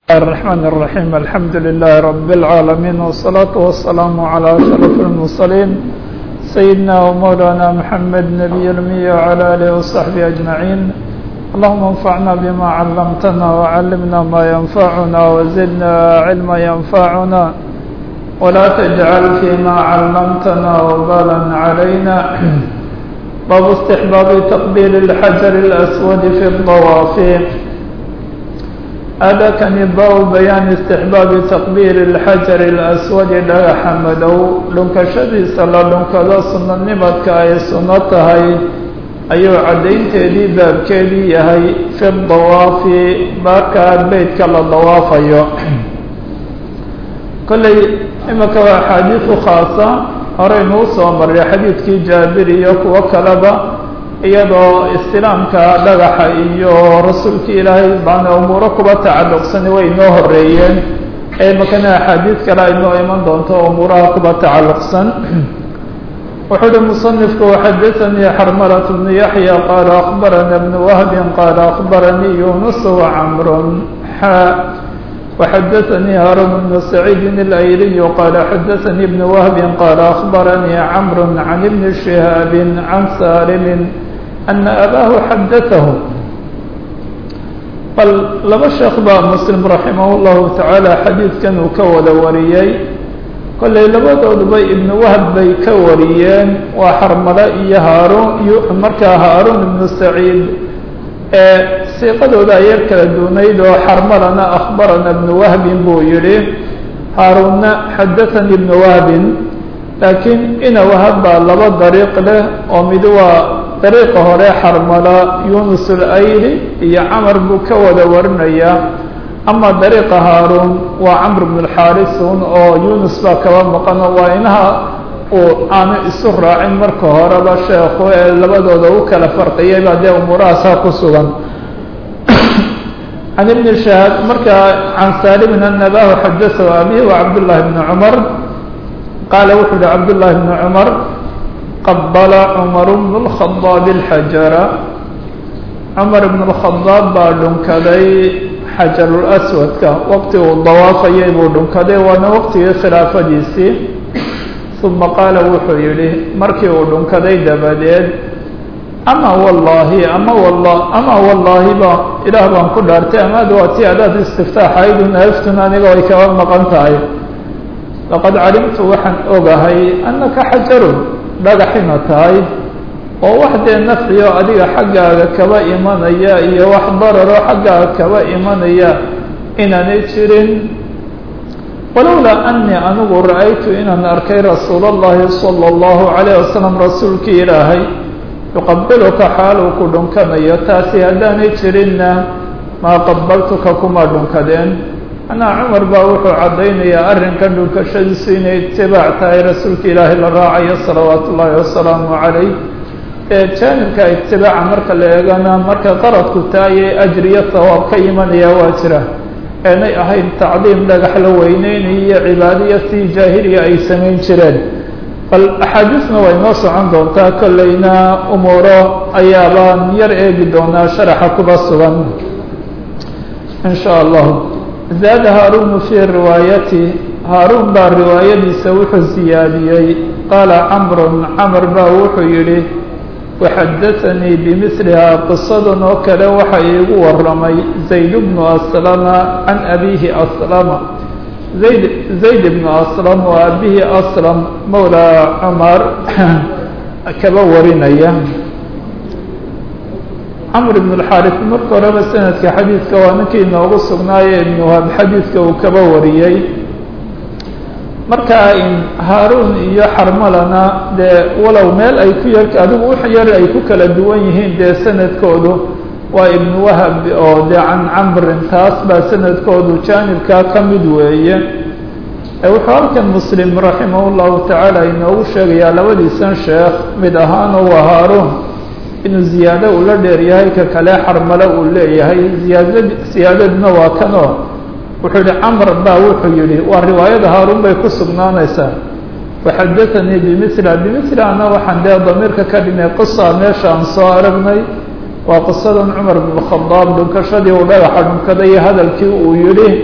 الرحمن الرحيم الحمد لله رب العالمين والصلاة والسلام على أشرف المرسلين سيدنا ومولانا محمد نبي المية وعلى آله وصحبه أجمعين اللهم انفعنا بما علمتنا وعلمنا ما ينفعنا وزدنا علما ينفعنا ولا تجعل فيما علمتنا وبالا علينا باب استحباب تقبيل الحجر الأسود في الطواف هذا كان باب بيان استحباب تقبيل الحجر الأسود dhagaxa madow dhunkashadiisa la dhunkado sunanimadka ay suno tahay ayuu caddaynteedii baabkeedii yahay fi dawaafi markaa beytka la dawaafayo kolley imika waa axaadiisu khaasa horeynuu soo maray xadiidkii jaabir iyo kuwo kaleba iyadoo istilaamka dhagaxa iyo rasuulka ilaahay baana umuuro kuba tacalluqsani way inoo horeeyeen ee makana axaadiid kale aynoo iman doonto umuuraha kuba tacalluqsan wuxuu uhi musanifku waxadaanii xarmalat bnu yaxya qaala akbarana bnu wahbin qaala akbaranii yunus wacamrun xa وxadaثnي hاrون بن سعيid الأyliي qال xadaثnي بن وهب qال أخبرnي cمر عن بن شهاaب عن sاlم أن أbاه xadaثه bal laba sheekh baa mسلم رaحimah الlahu taعaalى xadiidkan uu ka wada wariyey kollay labadooduba iبn whb bay ka wariyeen waa xarmale iyo haarun markaa haaruن بن سعيid ee siiqadooda ayar kala duunayd oo xarmalana akhbarana ibnu wahbin buu yihi haarunna xadathanii ibnu wahbin laakiin ina wahab baa laba dariiq leh oo mid waa dariiqa hore xarmala yunus alayli iyo camar buu ka wada warinayaa ama dariiqa haaruun waa camr bn اlxaarisun oo yunus baa kaba maqano waa inaha uu aanu isu raacin marka horeba sheekhu ee labadooda u kala farqiyay baa dee umuurahaasaa ku sugan can ibni shahaab markaa can saalimin ana abahu xadaثahu abihi wa cabdullahi bni cumar qaala wuxuu yihi cabdullahi bni cumar qabala cumar bnu اlkhadaab اlxajara cumar bn اlkhadaab baa dhunkaday xajarulaswadka waqti uu dawaafayay buu dhunkaday waana waqtigii khilaafadiisii uma qaala wuxuu yidhi markii uu dhunkaday dabadeed ama wallaahi ama walla ama wallaahi ba ilaah baan ku dhaartay amaad waa ti adaad istiftaaxayd naftun aniga ay kaba maqan tahay laqad calimtu waxaan ogahay annaka xajarun dhagaxina tahay oo wax dee nafciyo adiga xaggaaga kaba imanaya iyo wax dararo xaggaaga kaba imanaya inaanay jirin walowlaa anii anigu ra-aytu inaan arkay rasuul اllahi salى اllahu عalayه wasalam rasuulkii ilaahay yuqabiluka xaaluu ku dhunkanayo taasi haddaanay jirinna maa qabaltuka kuma dhunkadeen anaa cumar baa wuxuu caddaynayaa arrinkan dhunkashadiisu inay itibaac tahay rasuulka ilaahay la raacayo salawaat ullaahi wasalaamu calayh ee jaanibka itibaaca marka la eegana marka qaradku taayay ajriyo sawaab ka imanaya waa jira eenay ahayn tacdiim dhagax la weyneynayo iyo cibaadiya si jaahiliya ay samayn jireen bal axaadiisna way noo socon doontaa kolleyna umuuro ayaabaan yar eegi doonaa sharaxa kuba sugan in sha allahu zaada haarunu fii riwaayati haaruun baa riwaayadiisa wuxuu siyaadiyey qaala camrun camr baa wuxuu yidhi waxadaanii bimilihaa qisadan oo kale waxa iigu waramay zayd bnu aslama can abiihi aslama zayd zayd bnu aslam oo abihi aslam mawlaa cumar kaba warinaya camr ibn اlxaris marka horeba sanadka xadiidka waa ninkii inoogu sugnaaye ibnu wahab xadiidka uu kaba wariyey marka in haaruun iyo xarmalana dee walow meel ay ku yar adigu wax yar ay ku kala duwan yihiin dee sanadkoodu waa ibnu wahab oo dee can camrin taas baa sanadkoodu jaanibkaa ka mid weeye wuxuu halkan muslim raximah llahu tacaala inoogu sheegayaa labadiisan sheekh mid ahaanoo waa haaruun inuu ziyaado uu la dheeryahay ka kale xarmalo uu leeyahay ziyaada siyaadaduna waa kanoo wuxuu yihi camr baa wuxuu yihi waa riwaayada haaruun bay ku sugnaanaysaa waxadaanii bimila bimilana waxaan dee damiirka ka dhimay qisa meesha aan soo aragnay waa qisadan cumar bn khadaab dhunkashadii uu dhagaxa dhunkaday iyo hadalkii uu yihi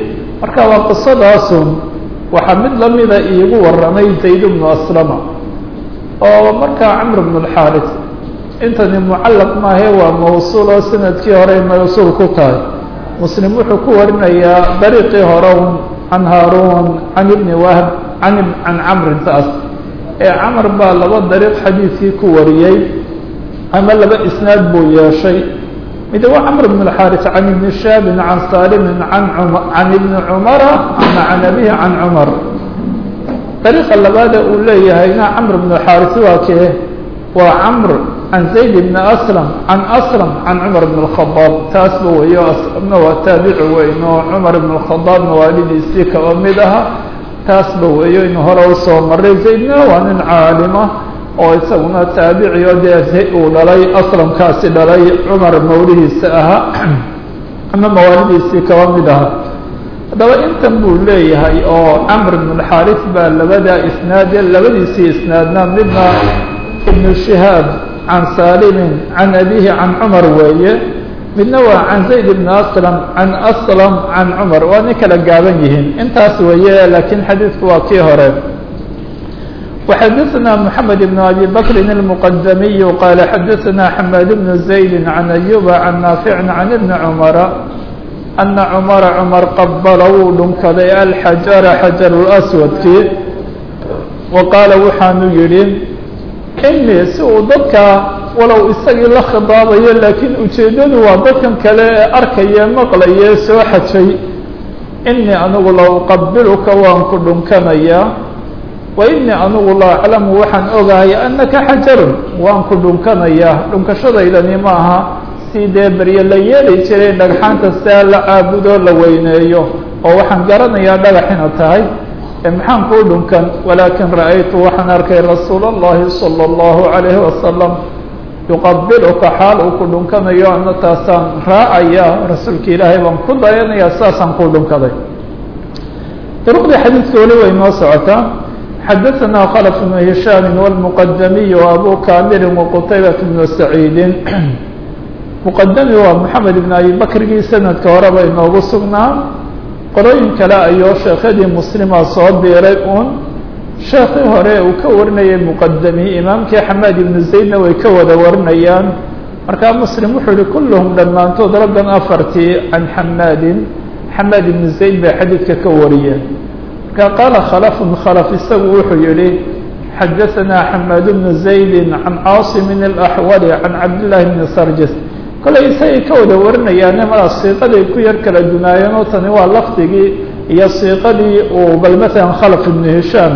marka waa qisadaasun waxaa mid lamida iigu waramay zayd bnu aslama oo markaa camr bnu اlxaaris intani mucallaq maahe waa mawsuul oo sanadkii hore mawsuul ku tahay muslim wuxuu ku warinayaa dariiqii hore un can haaruun can ibni wahb can can camrin taas ee camar baa laba dariiq xadiidkii ku wariyey ama laba isnaad buu yeeshay mid waa camr bn اxaaris can ibni shaabin can saalimin an can ibni cumara ama can abihi can cumar dariiqa labaada uu leeyahayna camr bn xaaris waa kee waa camr can zayd bni aslam can aslam can cumar bn اkhadaab taasba weyo aslamna waa taabici weyn oo cumar bn اkhadaab mawaalidiisii kaba mid aha taasba weeyo inu hore usoo maray zaydna waa nin caalima oo isaguna taabici oo dee uu dhalay aslamkaasi dhalay cumar mawlihiisa ahaa ama mawaalidiisii kaba mid aha haddaba intan buu leeyahay oo camr bn اxaaris baa labada isnaade labadiisii isnaadna midna ibnu shihaab can saalimin can abihi can cumar weeye midna waa can zayd bn aslam can aslam can cumar waa nin kala gaaban yihiin intaas weeye laakiin xadiidku waa kii hore وxadثna محamed بن أbي bkr المqdmiy qال xadثna حmاd بن زayd عن أyuba عن ناafiع عن بن cmra أنa cmra cmar qabla wuu dhunkaday alxajara xajar الأswadkii وaqaala waxaanu yihi inii si uu dadka walow isagii la khidaabayo laakiin ujeedadu waa dadkan kale ee arkaye maqlaye soo xajay inii anigu la uqabilka waan ku dhunkanayaa wainii anigu la aclamu waxaan ogahay anaka xajarun waan ku dhunkanayaa dhunkashadaydani ma aha si dee berye la yeeli jiray dhagxaanta siaa la caabudo la weyneeyo oo waxaan garanayaa dhagaxina tahay maxaan kuu dhunkan walaakin ra'aytu waxaan arkay rasuula اllahi salى اllahu عalayhi wasalam yuqabiluka xaal uu ku dhunkanayo ana taasaan raacaya rasuulka ilaahay baan ku dayanaya saasaan kuu dhunkaday duruqdii xadiidka weli way noo socotaa xadaثna khلف بن هiشhاm والمqdmiي وأbو كاmir وqتayبة بن سعيidi مqdmi waa محamed بن أbي bkrgii sanadka horeba inoogu sugnaa qorooyin kale ayuu sheekadii mslima soo biiray un sheekii hore uu ka warinayay مqdmi imaamkii xamaad iبن زaydna way ka wada warinayaan markaa mslim wuxuu yihi kulhm dhammaantood raggan afartii can xamaadi xamaad iبن زayd bay xadiidka ka wariyeen qaala khlf khlf isagu wuxuu yihi xadaثna xamaad bnu زaydi can caaصim الأxwali can cabdالlahi bni sarjis kolay isagay ka wada warinayaane mara siiqaday ku yar kala dunaayeen oo tani waa lafdigii iyo siiqadii uu bal mثala khlf ibnu hishaam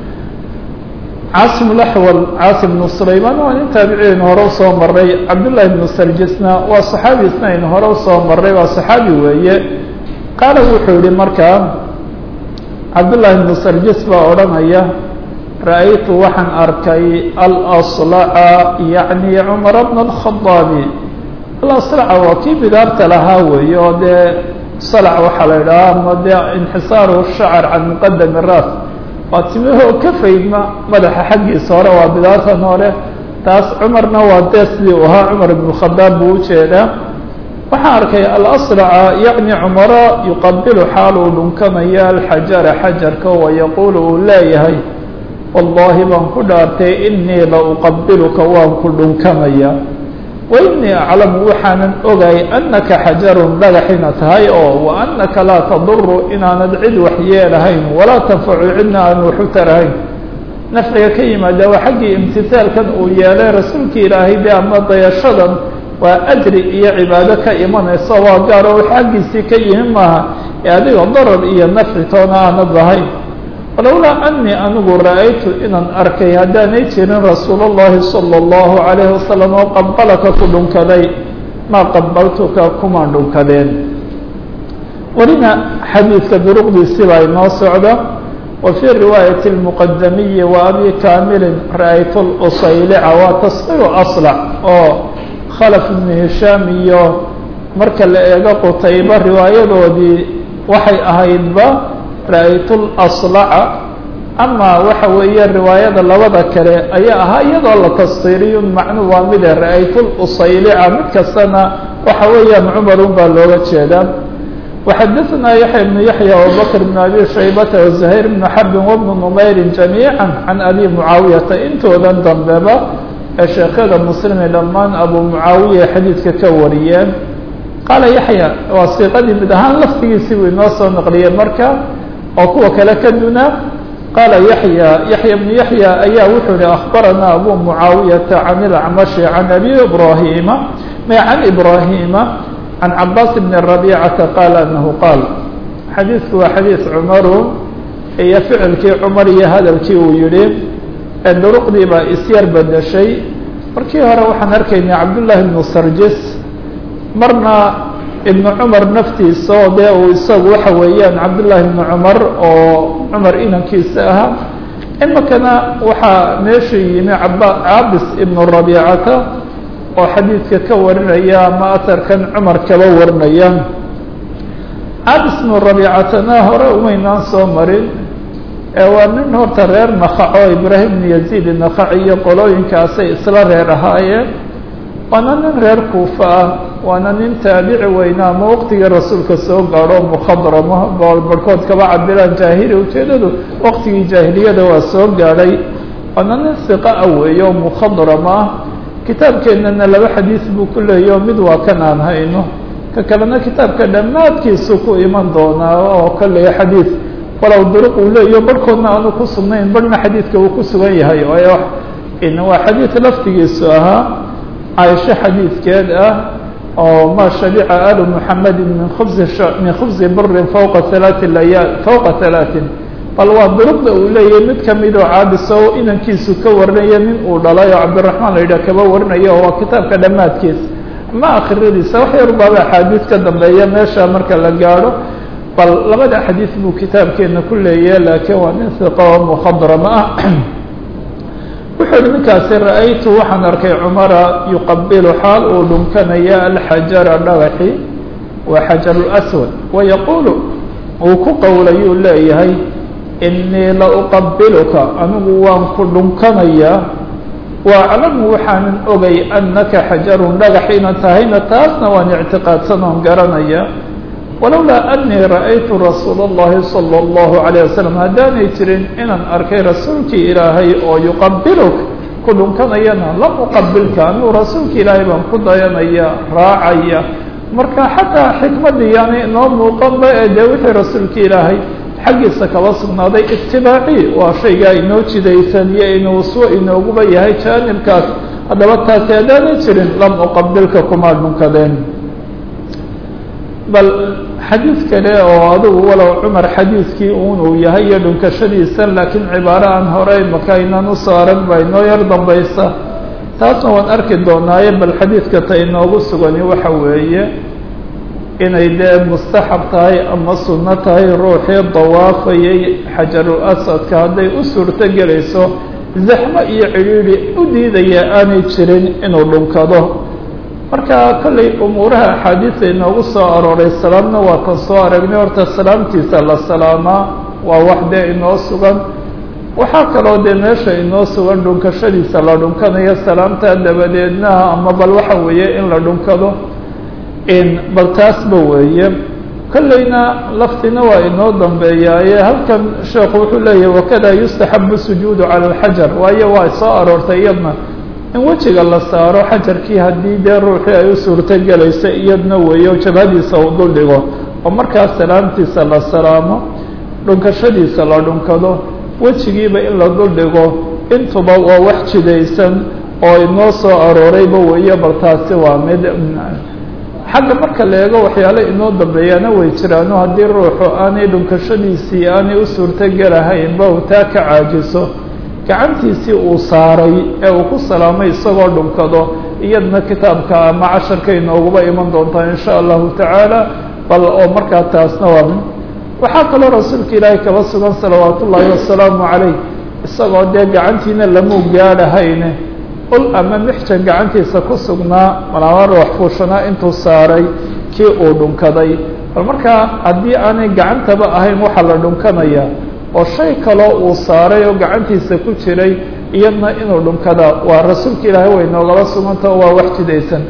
caasim اأxwal caasim bnu sulayman waa nin taabiciin hore usoo maray cabdالlahi bnu sarjisna waa صaxaabi isna in hore usoo maray waa صaxaabi weeye qaala wuxuu yihi markaa cabdullaahi bnu sarjis baa odhanaya ra'aytu waxaan arkay alaslaca yacni cumara bna alkhadaabi alaslaca waa kii bidaarta lahaa weeye oo dee salac waxaa la idhaha ama dee inxisaaru shacar can muqadami raas waa timahoo ka faydma madaxa xaggiisa hore waa bidaartan hore taas cumarna waa dee sidii u ahaa cumar ibnu khadaab buu ujeedaa waxaan arkay alaslaca yacni cumara yuqabilu xaal uu dhunkanaya alxajara xajarka wayaquulu uu leeyahay wallahi baan ku dhaartay inii la uqabiluka waan ku dhunkanaya wainii aclamu waxaanan ogay anaka xajarun dhagaxina tahay oo wa anaka laa taduru inaanad cid wax yeelahayn walaa tanfacu cidna aan waxu tarahayn nafciga ka yimaada waa xaggii imtisaalkan uu yeelay rasuulka ilaahay de ama dayashadan waa ajri iyo cibaado ka imanaysa waa gaar oo xaggiisii ka yihin maaha ee adiga darar iyo nafci toona aanad lahayn walowlaa anii anigu ra'aytu inaan arkay haddaanay jirin rasuul اllahi salى اllahu عalayhi wasalam oo qabalaka ku dhunkaday maa qabaltuka kumaan dhunkadeen welina xadiidka duruqdiisii baa inoo socda wa fii riwaayati اlmuqadamiyi wa abi kaamilin ra'aytu lusaylica waa tasqiru aslac oo khalaf ibnu hishaam iyo marka la eego qutayba riwaayadoodii waxay ahaydba ra'aytu laslaca ama waxa weeye riwaayada labada kale ayaa ahaa iyadoo la tasqiiriyo macnuu waa mide ra'aytu lusaylica mid kastana waxa weeyaan cumarun baa looga jeedaa وxadثna yaحyى بن yaحyى وbkr بن abi shaybta وزhayr بن xrb وبن نmayr جamيعا عan abi mعaawiyaةa intoodan dambeba ee sheekyada mslime dhamaan abu mعaawiya xadiidka ka wariyeen qaala yaحyى waa siiqadii mid ahaan laftigiisii buu inoo soo naqliyey marka oo kuwa kale ka duna qaala yaحyى yaحyى بن yaحyى ayaa wuxuu hi أخbarana abu mعaawiyaةa عan الأcmaشh عan abi ibrahima عan ibrahima عن cbاس بن ربيcة qال أنه qاal xadiiثku waa xadيiث cmaru iyo ficilkii cmar iyo hadalkii uu yihi ee duruqdii baa isyar bedeshay markii hore waxaan arkaynay cabdاللahi بن sarjis marna iبن cmar naftiisa oo dee uu isagu waxa weeyaan cabdاللahi بن cmar oo cmar inankiisa ahaa imikana waxaa meesha yimi cabis iبن ربيcata oo xadiidka ka warinaya ama aharkan cumar kaba warinaya cabis bnu rabiicatana hore umaynaan soo marin ee waa nin horta reer nakac oo ibraahim bn yaziid nakac iyo qolooyinkaasay isla reer ahaayeen waana nin reer kuufa ah waana nin taabici weyna ama waqtigii rasuulka soo gaadho mukhadrama barhkood kaba cabiraan jaahili ujeedadu waqtigii jaahiliyada waa soo gaadhay waana nin siqa ah weeyo mukhadrama ah kitaabkeennana laba xadiis buu ku leeyaho mid waa kan aan hayno ka kalena kitaabka dhammaadkiisu ku iman doonaa oo kale xadiid walow duruq uu leeyaho barhkoodna aanu ku sugnayn barhna xadiidka uu ku sugan yahay waa xadiid laftigiisu ahaa caaisho xadiidkeed ah oo ma shabica alu muxamedin min khubsi min khubsi birin fawqa halaati layaal fawqa halaatin bal waa duruqda uu leeyahay mid kamid oo caabiso oo inankiisu ka warinaya nin uu dhalay oo cabdiraxmaan la yidhah kaba warinaya oo waa kitaabka dhammaadkiis ama akhiradiisa wax yar baaba axaadiis ka dambeeya meesha marka la gaadho bal labada xadiis buu kitaabkeena ku leeyahay laakiin waa nin siqa oo mukhadrama ah wuxuu uhi ninkaasi ra-aytu waxaan arkay cumara yuqabilu xaal uu dhunkanaya alxajara dhagaxi waa xajar laswad wayaquulu uu ku qowlayuu leeyahay inii la uqabiluka anigu waan ku dhunkanayaa waaclamu waxaanan ogay annaka xajarun dhagax inaad tahayna taasna waan ictiqaadsan oon garanaya walowlaa anii ra'aytu rasuula اllahi salى اllahu عalيه wasalam haddaanay jirin inaan arkay rasuulkii ilaahay oo yuqabiluk ku dhunkanayana lam uqabilka anigu rasuulki ilaahay baan ku dayanaya raacaya marka xataa xikmadii yaani inoo muuqanba ee dee wixii rasuulka ilaahay xaggiisa kaba sugnaaday itibaaci waa shaygaa inoo jidaysan iyo inuu uswo inooguba yahay jaanibkaas haddaba taasi haddaanay jirin lam uqabilka kuma dhunkadeen bal xadiid kale oo adigu walow cumar xadiidkii un uu yahay iyo dhunkashadiisa laakiin cibaaro aan hore maka inaan usoo arag baa inoo yar dambaysa taasna waan arki doonaaye bal xadiidka ta inoogu sugani waxa weeye inay dee mustaxab tahay ama sunno tahay ruuxii dawaafayay xajarul asadka hadday u suurto gelayso zaxmo iyo cidhiidhi u diidaya aanay jirin inuu dhunkado marka kollay umuuraha axaadiisa inoogu soo arooray salaamna waa tan soo aragnay horta salaamtiisa la salaamaa waa wax dee inoo sugan waxaa kaloo dee meesha inoo sugan dhunkashadiisa la dhunkanayo salaamta dabadeedna ama bal waxa weeye in la dhunkado bal taasba weeye kollayna laftina waa inoo dambeeyaaye halkan sheekhu wuxuu leeyahay wakada yustaxabu sujuudu cala alxajar waayo waa soo aroortay iyadna in wejiga la saaro xajarkii haddii dee ruuxii ay u suurto gelaysa iyadna weeyo jabhadiisa uu dul dhigo oo markaas salaamtiisa la salaamo dhunkashadiisa la dhunkado wejigiiba in la dul dhigo intuba waa wax jidaysan oo inoo soo aroorayba weeye bal taasi waa mid xagga marka la eego waxyaale inoo dambeeyaana way jiraano haddii ruuxu aanay dhunkashadiisii aanay u suurto gelahaynba uu taa ka caajiso gacantiisii uu saaray ee uu ku salaamay isagoo dhunkado iyadna kitaabka ama casharka inooguba iman doontaa in sha allahu tacaala bal oo markaa taasna waa min waxaa kaloo rasuulka ilaahay kaba sugan salawaat ullaahi wasalaamu calayh isagoo dee gacantiina lamuu gaadhahayne ul ama mixjan gacantiisa ku sugnaa malaama ruux fuushanaa intuu saaray kii uu dhunkaday bal markaa haddii aanay gacantaba ahayn waxaa la dhunkanayaa oo shay kaloo uu saaray oo gacantiisa ku jiray iyadna inuu dhunkada waa rasuulka ilaahay way noogala suganta waa wax jidaysan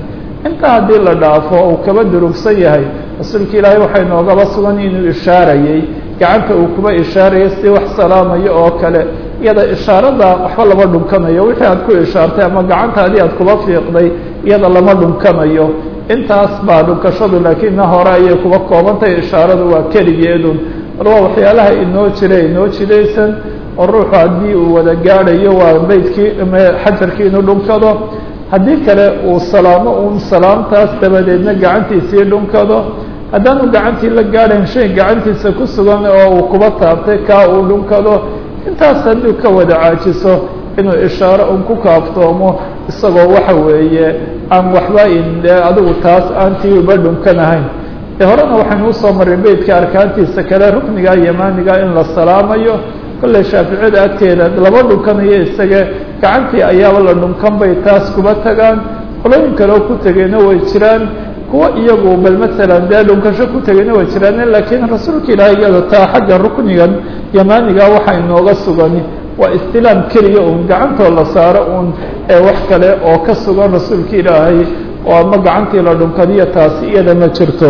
intaa haddii la dhaafo uu kaba durugsan yahay rasuulka ilaahay waxay noogaba sugan inuu ishaarayey gacanta uu kuba ishaarayay si wax salaamayo oo kale iyada ishaarada waxba lama dhunkanayo wixii aad ku ishaartay ama gacantaadii aad kuba fiiqday iyada lama dhunkanayo intaas baa dhunkashadu laakiinna hore ayay kuba koobantahay ishaaradu waa keligeedun bal waa waxyaalaha inoo jira inoo jidaysan oo ruuxu haddii uu wada gaadhayo waa beydkii xajarkii inuu dhunkado haddii kale uu salaamo uun salaamtaas dabadeedna gacantiisii dhunkado haddaanu gacantii la gaadhayn shay gacantiisa ku sugan oo uu kuba taabtay kaa uu dhunkado intaas hadduu ka wada caajiso inuu ishaaro un ku kaaftoomo isagoo waxa weeye aan waxba inde adigu taas aantii uba dhunkanahayn ee horena waxaynu usoo marray beydka arkaantiisa kale rukniga yamaaniga in la salaamayo kolley shaaficiyada agteeda lama dhunkanayo isaga gacantii ayaaba la dhunkan bay taas kuba tagaan qolooyin kale oo ku tegeyna way jiraan kuwa iyagu bal masalan dee dhunkasho ku tegeyna way jiraan laakiin rasuulka ilaahay iyada taa xagga ruknigan yamaaniga waxaa inooga sugani waa istilaam keliya uun gacantoo la saaro uun ee wax kale oo ka sugan rasuulka ilaahay oo ama gacantii la dhunkadiyo taasi iyada ma jirto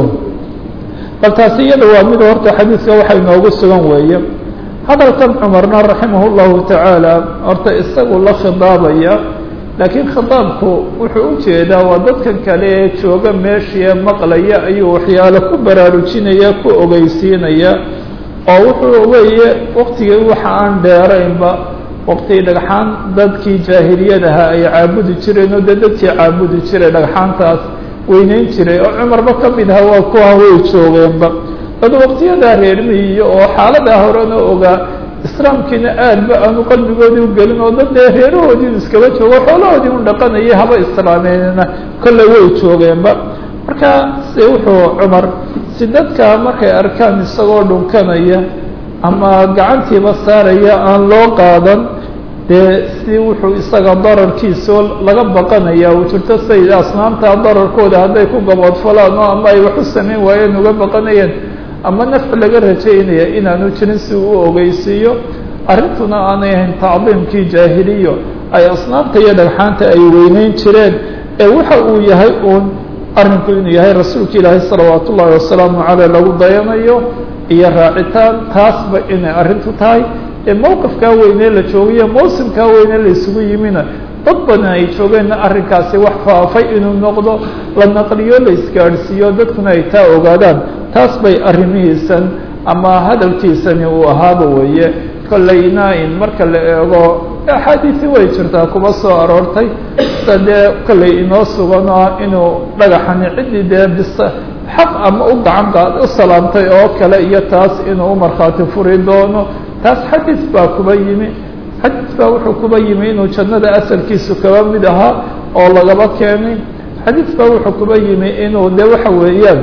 bal taasi iyada waa mid horta xadiidka waxa inoogu sugan weeye hadalkan cumarna raximah llahu tacaala horta isagu la khidaabaya laakiin khidaabku wuxuu u jeedaa waa dadkan kale ee jooga meeshii maqlaya ayuu waxyaalo ku baraarujinaya ku ogeysiinaya oo wuxuu weeye waktigii waxa aan dheeraynba waktigii dhagxaan dadkii jaahiliyadaha ay caabudi jireen oo dee dadkii caabudi jiray dhagxaantaas weyneyn jiray oo cumarba ka mid aha waa kuwa way joogeenba dad waktiyadaa reermihiyo oo xaaladaa horena ogaa islaamkiina aadba aanu qalbigoodii u gelin oo dad dee reerahoodii iskaba joogo xoolahoodii un dhaqanayay haba islaameenna kolley way joogeenba marka se wuxuu cumar si dadka markay arkaan isagoo dhunkanaya ama gacantiiba saaraya aan loo qaadan dee si wuxuu isaga dararkiisao laga baqanaya uu jirto say asnaamta dararkooda hadday ku gaboodfalaan oo ama ay wax u samayn waayeen uga baqanayeen ama nafci laga rajaynaya inaanu jirin si uu u ogeysiiyo arrintuna aanay ahayn tacdiimkii jaahiliyo ay asnaamta iyo dhagxaanta ay weyneyn jireen ee waxa uu yahay uun arrinku inuu yahay rasuulka ilaahay salawaat ullaahi wasalaamu caleyh lagu dayanayo iyo raacitaan taasba inay arrintu tahay ee mowqifkaa weynee la joogayo mawsimkaa weynee la isugu yimina dad badan ay joogeenna arrinkaasi wax faafay inuu noqdo la naqliyo la isgaadhsiiyo dadkuna ay taa ogaadaan taas bay arrimihiisan ama hadalkiisani uu ahaaba weeye kollayna in marka la eego axaadiisi way jirtaa kuba soo aroortay sa dee kollay inoo sugan ah inuu dhagaxani ciddii dee bis xaq ama u gacan qaad u salaamtay oo kale iyo taas inuu u markhaati furi doono taas xadiis baa kuba yimi xadiis baa wuxuu kuba yimi inuu jannada asalkiisu kaba mid ahaa oo lagaba keenay xadiis baa wuxuu kuba yimi inuu de waxa weeyaan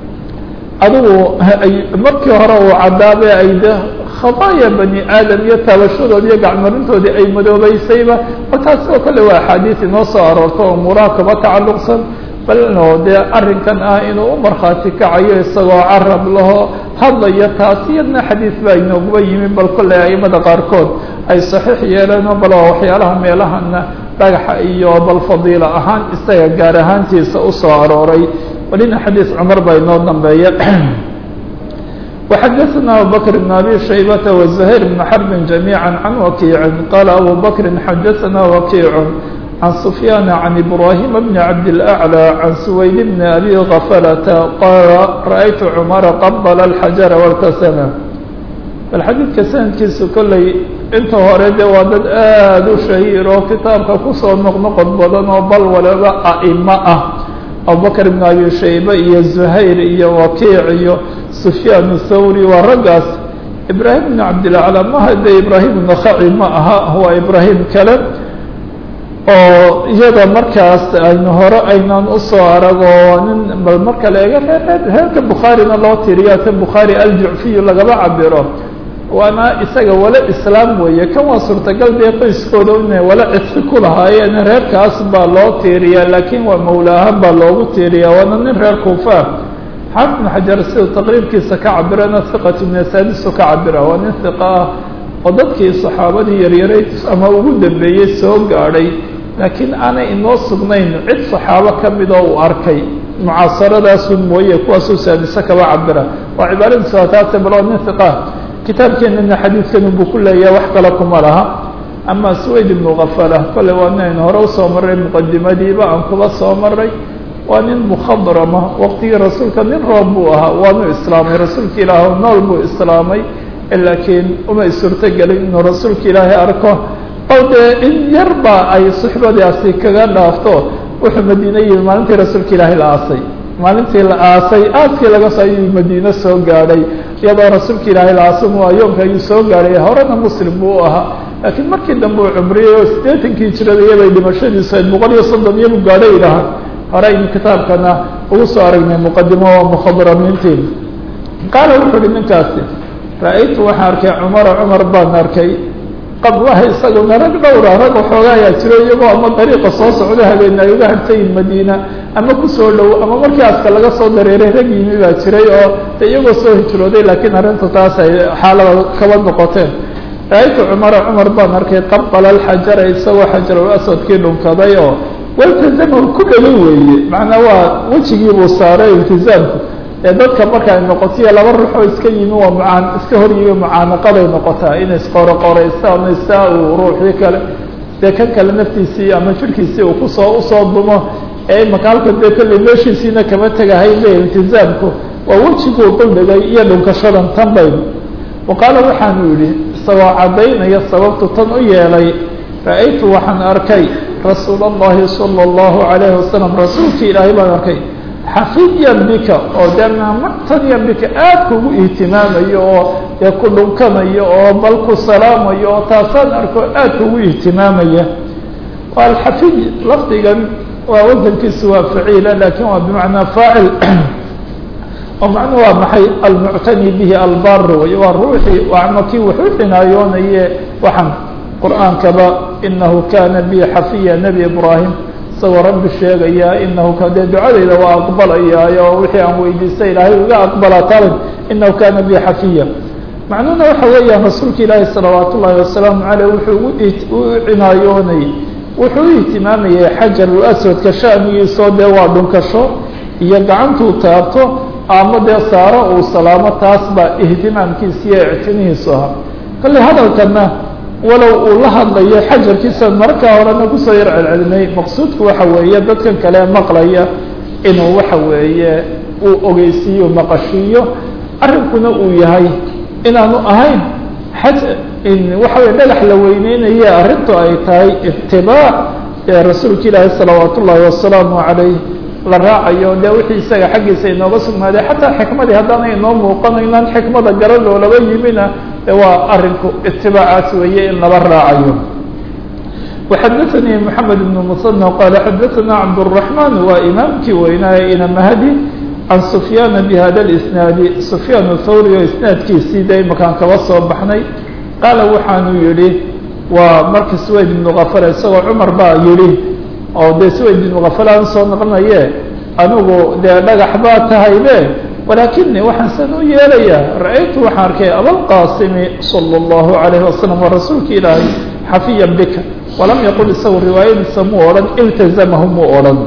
adigu markii hore uu cadaabe ay de khadaaya bani aadam iyo taabashadoodi iyo gacmarintoodii ay madoobeysayba bal taasi oo kale waa axaadiis inoo soo aroorto oo umuuraha kaba tacalluqsan balno dee arrinkan ah inuu u markhaati kacayo isagoo carab laho hadlaya taas iyadna xadiis baa inooguba yimi bal kolley aimada qaarkood ay saxiix yeeleeno bal waa waxyaalaha meelahana dhagaxa iyo bal fadiila ahaan isaga gaar ahaantiisa usoo arooray walina xadiis cumar baa inoo dambeeya وxadثna abubكر بن abي شhaybة وزhير بن xرب جaميعا عن وkيع qال أbو بكر xadثna وkيع عن سفyان عن إبراهيم بن عبد الأعلى عن سويد بن أbي غفلة qال رأيت cمر qبل الحجر واlتسم bal xadiidka sanadkiisu kolley inta hore de waa dad aad u shahiir oo kitaabka kusoo noqnoqod badan oo bal waliba aئmo ah abubakr ibn abi shaybe iyo zuhayr iyo wakiic iyo sufyaan thawri waa raggaas ibraahim ibn cabdilacla maha de ibraahim nakhaci ma aha waa ibraahim kale oo iyada markaas aynu hore aynaan usoo arag oo nin bal marka la eega reer reerka bukhaarina loo tiriya ta bukhaari aljucfiyu lagaba cabiro waana isaga wala islaam weeye kan waa suurtagal dee qoyskooda inay wala cidfi ku lahaayeen reerkaas baa loo tiiriyaa laakiin waa mawlaahaan baa loogu tiiriyaa waana nin reer kuufa xaafid ibn xajar siduu taqriibkiisa ka cabirana hiqatu min asaadisu ka cabira waa nin hiqa ah oo dadkii saxaabadii yaryaray ama ugu dambeeyey soo gaadhay laakiin aanay inoo sugnayn cid saxaabo ka mid oo uu arkay mucaasaradaasun mooye kuwaasuu saadise kaba cabira waa cibaaradiisa taase baloo nin hiqa kitaabkeenana xadiidkan buu ku leeyahay wax kale kuma laha ama swayd ibnu kafala kolley waa ninaynu hore usoo marray muqadimadiiba aan kuba soo maray waa nin mukhadrama waqtigii rasuulka nin roob buu ahaa waanu islaamay rasuulka ilaah nool buu islaamay laakiin umay suurtogelin inuu rasuulka ilaahay arko oo dee in yarba ay suxbadaasi kaga dhaafto wuxuu madiine yimi maalintii rasuulka ilaahay la aasay maalintii la aasay aaskii laga soo ayuu madiine soo gaadhay iyadoo rasuulka ilaahay la aasay muayoonka ayuu soo gaadhay horena muslim buu u ahaa laakiin markii dambe uu cumriyey oo siddeetankii jirada iyabay dhimashadiisu ayd boqol iyo soddon iyabu gaadhay idhaha hore aynu kitaabkana ugu soo aragnay muqadimo oo mukhadramiintii qaala wuxuu uhi ninkaasi ra-aytu waxaan arkay cumara cumar baan arkay qablaha isaguna rag dhowra rag waxooga ayaa jiro iyagoo ama dariiqa soo socda habeena ay uga hartayin madiina ama kusoo dhow ama markii aska laga soo dareeray rag yimi baa jiray oo de iyagoo soo hijrooday laakiin arrinta taas ay xaalada kaba noqoteen ra-aytu cumara cumar baan arkay qabala alxajara isagoo xajarul aswadkii dhunkaday oo waltazamahu ku dhalo weeye macnaa waa wejigii buu saaray iltizaamku ee dadka marka ay noqotiyo laba ruuxoo iska yimi waa mucaan iska hor yimi mucaanaqaday noqotaa in isqoroqoraystaan saa uu ruuxii kale dee kan kale naftiisii ama jirhkiisii uu kusoo usoo dumo ee imaka halka dee kolley meeshiisiina kama tegahay le iltizaamku waa wejiguu duldhigay iyo dhunkashadan tan baynu wa qaala waxaanu yidhi isagoo caddaynaya sababtu tan u yeelay ra-aytu waxaan arkay rasuul allahi sala allahu calayhi wasalam rasuulkii ilaahay baan arkay xafiyan bika oo dee maamactaniyan bika aad kugu ihtimaamayo oo dee ku dhunkanayo oo bal ku salaamayo oo taasaan arko aad kugu ihtimaamaya alxafiy lafdigan waa wasankiisu waa faciila lakin waa bimacnaa faacil oo macnuu waa maxay almuctani bihi albar wey waa ruuxii ama kii wuxuu cinaayoonaya waxaan qur'aankaba inahu kana bi xafiya nebi ibraahim isagoo rabbi sheegaya inahu ka dee ducadayda waa aqbalayaayo oo wixii aan weydiistay ilaahay iga aqbala talin inahu kana bi xafiya macnuhuna waxa weeyaan rasuulka ilaahi salawaat ullahi wasalaamu caleyh wuxuu u cinaayoonayay wuxuu u ihtimaamayay xajarul aswadka shanigiisoo dee waa dhunkasho iyo gacantuu taabto ama dee saaro uu salaamo taas baa ihtimaamkiisa iyo ictinihiisu ahaa kale hadalkana walow uu la hadlayo xajarkiisa markaa horena kusoo yar celcelinay maqsuudku waxa weeye dadkan kale maqlaya inuu waxa weeye uu ogeysiiyo maqashiiyo arrinkuna uu yahay inaanu ahayn xaj waxa weye dhagax la weyneynaye arrintu ay tahay itibaac ee rasuulka ilaahi salawaat ullaahi wasalaamu calayh la raacayo dee wixii isaga xaggiisa inooga sugnaaday xataa xikmadii haddaanay inoo muuqanaynaan xikmada garadoo laba yimina de waa arinku itibaacaas weeye in laba raacayo وxadaثnي mحamed بن mصنى qال xadaثna cabdالرحمن waa imaamkii weynaaye ina mahdi can سfyاn bhada الإsناadi سfyaan الthawri oo isnaadkiisii de imakaan kaba soo baxnay qaala waxaanu yihi waa marka swayd بن kafr isagoo cmar baa yihi oo dee swayd بن kafr aan soo noqonaye anigu dee dhagax baa tahaybe walaakini waxaan san u yeelaya ra-aytu waxaan arkay abalqaasimi salى الlahu عalayه wasalam waa rasuulka ilaahay xafiya bika walam yaqul isagu riwaayadiisa muu odhan iltazamahu muu odhan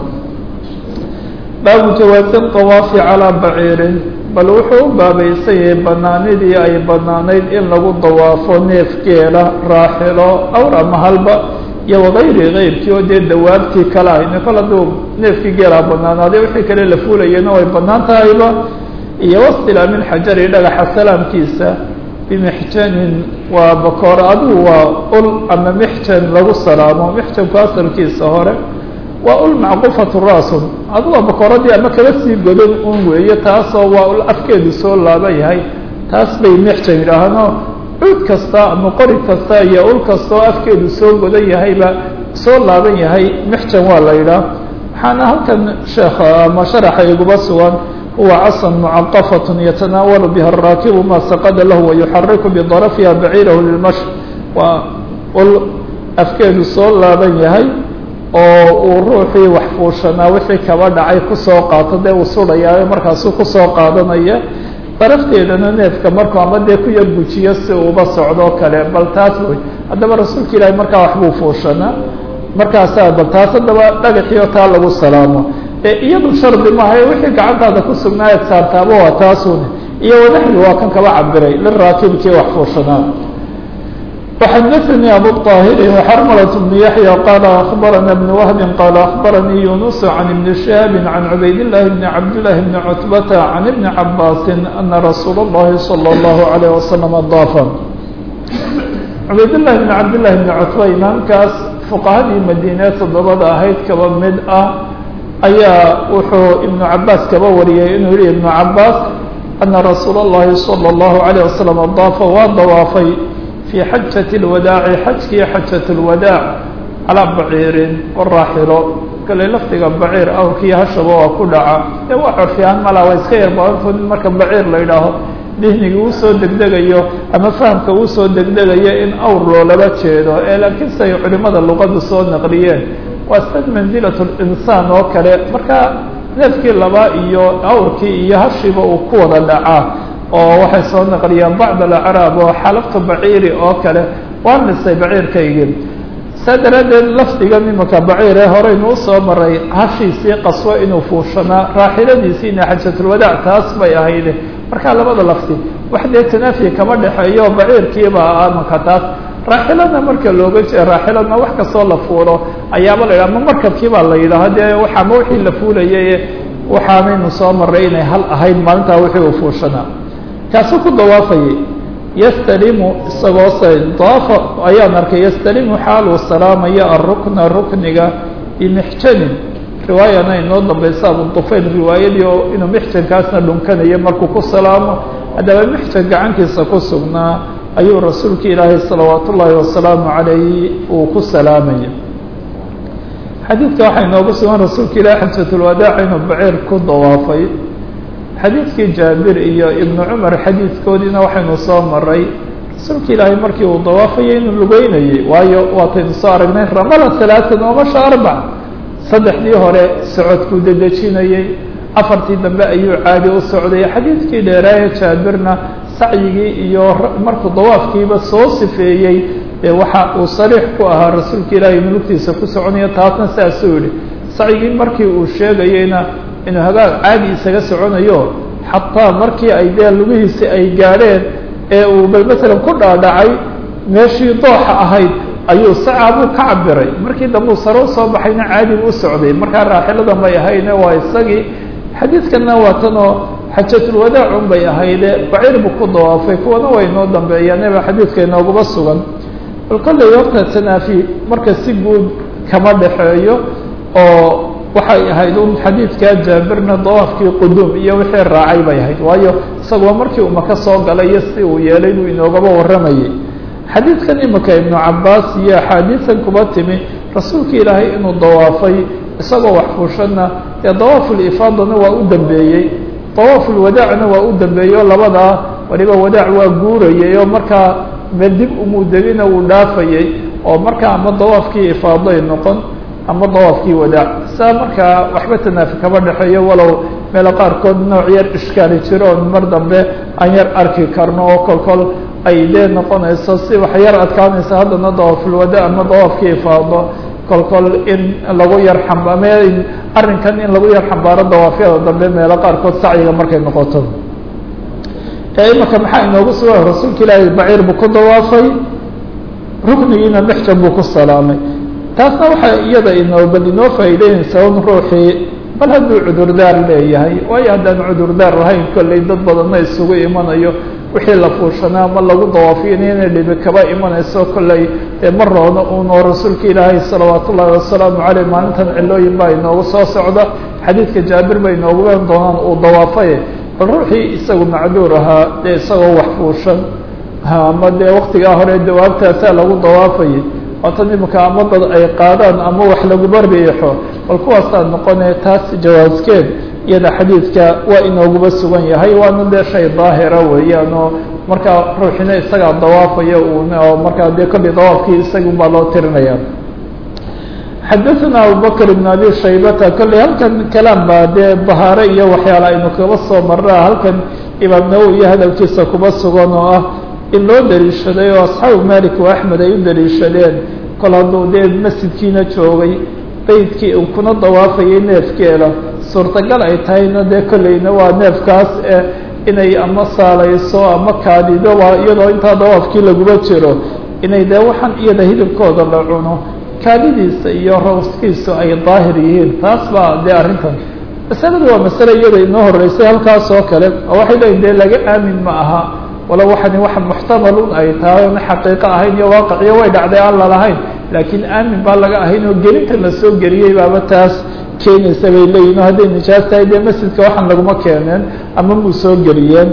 baabu jawaazi طawaafi calىa baciirin bal wuxuu u baabaysayay banaanidii ay banaanayd in lagu dawaafo neef geela raaxilo awr ama halba iyo wagayri kayrkii oo dee dawaabtii kale ahayne kol hadduu neefkii geelaa banaanaaday wixii kale la fuulayana way banaan tahayba iyo wastilaamin xajari dhagaxa salaamkiisa bimixjanin waa bakoor adigu waa ul ama mixjan lagu salaamo mixjanku asalkiisa hore waa ul macqufatu raasun adigoo bakooradii ama kaba sii godan un weeye taasoo waa ul afkeedu soo laaban yahay taas bay mixjan yidhaahno cud kasta ama qori kasta iyo ul kastoo afkeedu soo godan yahayba soo laaban yahay mixjan waa la yidhaah waxaana halkan sheekha ama sharaxa iguba sugan huwa casan mucaqafaة yatanaawalu biha الraakibu ma saqada lahu wayuxariku bidarafha baciirahu lilmash waa ul afkeedu soo laaban yahay oo uu ruuxii wax fuushanaa wixii kaba dhacay kusoo qaato dee uu sudhayaa markaasuu kusoo qaadanaya darafteedana neefka markuu ama dee ku yar gujiyo si uuba socdoo kale bal taas wey haddaba rasuulka ilaahi markaa waxbuu fuushanaa markaasaa bal taas haddaba dhagaxiyo taa lagu salaamo ee iyadu shardi maaha wixii gacantaada ku sugnaa eed saartaaba waa taasune iyo wanaxwi waa kan kaba cabiray liraakibkii wax fuushanaa وxdثnي أbو الطاهر وxرملة بن يحيى قال أخبرنا بن وهب قال أخبرني يونس عن بن شهاب عن عبيد الله بن عبد الله بن عتبة عن ابن عباس أن رsuuل اللhi صلى الله عليه وسلم ضاف عbayd لله بن عبد الله بن cتبة imaamkaas فqهadii madiine todobada ahayd kaba mid ah ayaa wuxuu iبن cabaas kaba wariyay inuu yihi iبن cabaas أنa رasuul الlahi صلى الله عليه وسلم ضاfa waa dawaafay في xajaة الwadaaci xajkii xajaة الwadaac calىa baciirin waraaxilo kale lafdiga baciir awrkii hashaba waa ku dhaca dee waa corfiyahan mala waa iska yar badantood in marka baciir la yidhaaho dihniga uu soo degdegayo ama fahamka uu soo degdegayo in awr loolaba jeedo ee laakiin siay culimada luqadu soo naqliyeen waa sad manzilaة الإnsaan oo kale marka neefkii laba iyo awrkii iyo hashiba uu ku wada dhacaa oo waxay soo naqliyaan bacd alacraab oo xalafta baciiri oo kale waa nisay baciirkaygii saa daraaddeed lafdigan imanka baciire horeynu usoo maray hashiisii qaswo inuu fuushanaa raaxiladiisiina xajatulwadaac taas bay ahayde markaa labada lafti wax dee tanaafiya kama dhexeeyo baciirkiiba amanka taas raaxilana marka looga jee raaxilana wax kastoo la fuulo ayaaba la yidhaha ma markabkii baa la yidhaaha dee waxaama wixii la fuulayay waxaanaynu soo maray inay hal ahayd maalintaa wixii uu fuushanaa kaasuu ku dawaafayay yastalimu isagoo se daafa ayaan arkay yastalimu xaaluu salaamaya arukna rukniga bimixjanin riwaayana inoo dambaysa abudufayl riwaayadii oo inuu mixjankaasna dhunkanayo markuu ku salaamo haddaba mixjan gacantiisa ku sugnaa ayuu rasuulka ilaahay salawaat ullaahi wasalaamu calayh uu ku salaamaya xadiidka waxaa inoogu sugan rasuulka ilahi xajatulwadaac inuu baciir ku dawaafay xadiidkii jaabir iyo ibnu cumar xadiidkoodiina waxaynu soo maray rasuulka ilaahay markii uu dawaafayay inuu lugeynayay waayo waataynu soo aragnay ramala halaatan omasha arbac saddexdii hore socodkuu dedejinayey afartii dambe ayuu caadi u socday xadiidkii dheeraaye jaabirna sacyigii iyo markuu dawaafkiiba soo sifeeyey ee waxa uu sariix ku ahaa rasuulka ilaahay mulugtiisa ku soconaya taasna saasuu yihi sacyigii markii uu sheegayeyna inuu hagaag caadi isaga soconayo xataa markii ay dee lugihiisi ay gaadheen ee uu bal matalan ku dhaadhacay meeshii dooxa ahayd ayuu sacaabuu ka cabiray markii dambe uu sare usoo baxayna caadi buu u socday markaa raaxilada may ahayne waa isagii xadiidkanna waa tanoo xajatulwadaacun bay ahayde baciir buu ku dawaafay kuwana way inoo dambeeyaan eba xadiidka inooguba sugan bal kollay horta tanaafi marka si guud kama dhexeeyo oo waxay ahayd un xadiidkaa jaabirna dawaafkii quduum iyo wixii raacay bay ahayd waayo isagoo markii umaka soo galay iyo si uu yeelay buu inoogaba warramayay xadiidkan imika ibnu cabaas iyo axaadiisan kuba timi rasuulka ilaahay inuu dawaafay isagoo wax fuushana ee dawaafulifaadana waa u dambeeyey dawaafulwadaacna waa u dambeeyey oo labadaa waliba wadaac waa guurayay oo markaa meel dib umudegina uu dhaafayay oo markaa ama dawaafkii ifaaday noqon ama dawaafkii wadaac saa markaa waxba tanaafi kama dhexeeyo walow meelo qaarkood nooc yar ishkaali jiro oon mar dambe aan yar arki karno oo kol kol ay dee noqonayso si wax yar adkaanaysa haddana dawaafulwada ama dawaafkii ifaado kol kol in lagu yar xambame arrinkan in lagu yar xambaaro dawaafyada dambe meelo qaarkood sacyiga markay noqoto imaka maxaa inoogu sugan rasuulka ilaahay baciir buu ku dawaafay ruknigiina mixjan buu ku salaamay taasna waxaa iyada inoo bal inoo faa'iideynaysaa un ruuxii bal hadduu cudurdaar leeyahay waayo haddaan cudurdaar lahayn kollay dad badanna isugu imanayo wixii la fuushanaa ma lagu dawaafiyana inay dhibi kaba imanayso kollay dee ma roona uunoo rasuulka ilaahay salawaat ullaahi wasalaamu caleyh maalintan cilooyin baa inoogu soo socda xadiidka jaabir bay inoogu wen doonaan uu dawaafaye bal ruuxii isagu macduur ahaa dee isagoo wax fuushan ama dee waktigaa hore dawaabtaasaa lagu dawaafayay waatan imika ama dad ay qaadaan ama wax laguba riixo bal kuwaasaa noqone taas jawaaskeed iyada xadiidka waa inooguba sugan yahay waana dee shay daahira weeyaan oo markaa ruuxina isagaa dawaafaya un oo markaa dee kolley dawaafkii isagun baa loo tirinaya xadaثna abubakr ibn abi shaybata kolley halkan kalaam baa dee bahaare iyo waxyaala aynu kaba soo marraa halkan imaam nawowi iyo hadalkiisa kuba sugan oo ah in loo daliishaday oo asxaabu malik wa axmed ay u daliishadeen kol hadduu dee masjidkiina joogay beydkii uu kuna dawaafayay neefkeeda suurtagal ay tahayna dee kolleyna waa neefkaas inay ama saalayso ama kaadido waa iyadoo intaa dawaafkii laguma jiro inay dee waxaan iyada hilibkooda la cuno kaadidiisa iyo rawskiisu ay daahir yihiin taas baa dee arrintan masaladu waa masale iyada inoo horeysay halkaas oo kale oo waxay leeyiin dee laga aamin ma aha wala waxani wax muxtamalun ay tahay oona xaqiiqo ahayn iyo waaqiciyo way dhacday aan lalahayn laakiin aamin baa laga ahayn oo gelinta la soo geliyey baaba taas keenaysa bay leeyihin o hadday nijaas tahay dee masjidka waxaan laguma keeneen ama muu soo geliyeen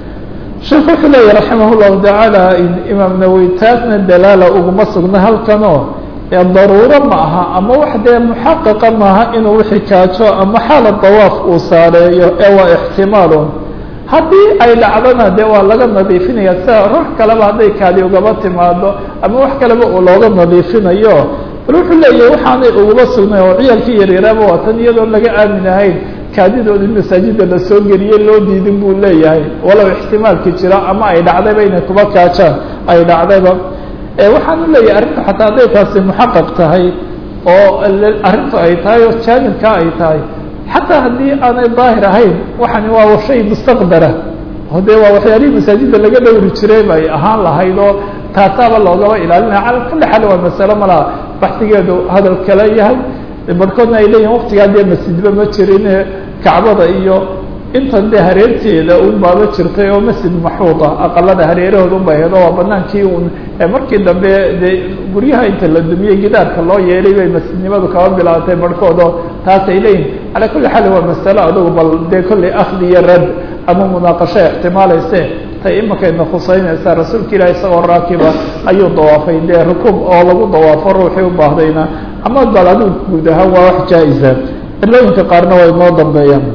sheekh wuxuu leeyahy raximah llahu tacaala imaam nawowi taasna dalaala uguma sugna halkanoo daruuro ma aha ama wax dee muxaqiqa maaha inuu wixii kaajo ama xaala dawaaf uu saareeyo ee waa ixtimaalun haddii ay dhacdona dee waa laga nadiifinaya sida ruux kaleba hadday kaadi ugaba timaado ama wax kaleba uu looga nadiifinayo bal wuxuu leeyahay waxaanay uguma sugnay oo ciyaalkii yaryaraaba waa tan iyadoon laga aamin ahayn kaadidoodii masaajida la soo geliyey loo diidin buu leeyahay walow ixtimaalki jira ama ay dhacdayba inay kuba kaajaan ay dhacdayba waxaan u leeyahay arrintu xataa hadday taasi muxaqaq tahay oo arrintu ay tahay oo jaanibka ay tahay xataa haddii aanay daahir ahayn waxani waa shay mustaqdara oo dee waa waxyaalihii masaajida laga dhowri jiray bay ahaan lahayd oo taasaaba loogaba ilaalinaya cala kulli xaal waa masalo malaha baxsigeedu hadal kale yahay barhkoodna ay leeyihin waktigaa dee masjidba ma jirin kacbada iyo intan dee hareerteeda un baaba jirtay oo masjid maxuuda aqalada hareerahooda unba ahayd oo waa banaankii un markii dambe dee guryaha inta la dumiyey gidaarka loo yeelay bay masjidnimadu kaba bilaatay barhkood oo taas ay leeyihin calaa kulli xaal waa masalo adugu bal dee kolley akhdi iyo rad ama munaaqasho ixtimaalayse tay imakayna khuseynaysaa rasuulka ilaah isagoo raakiba ayuu dawaafay dee rukuub oo lagu dawaafo ruuxii u baahdayna ama bal adigu guud ahaan waa wax jaa-isa cilooyinka qaarna waa inoo dambeeyaan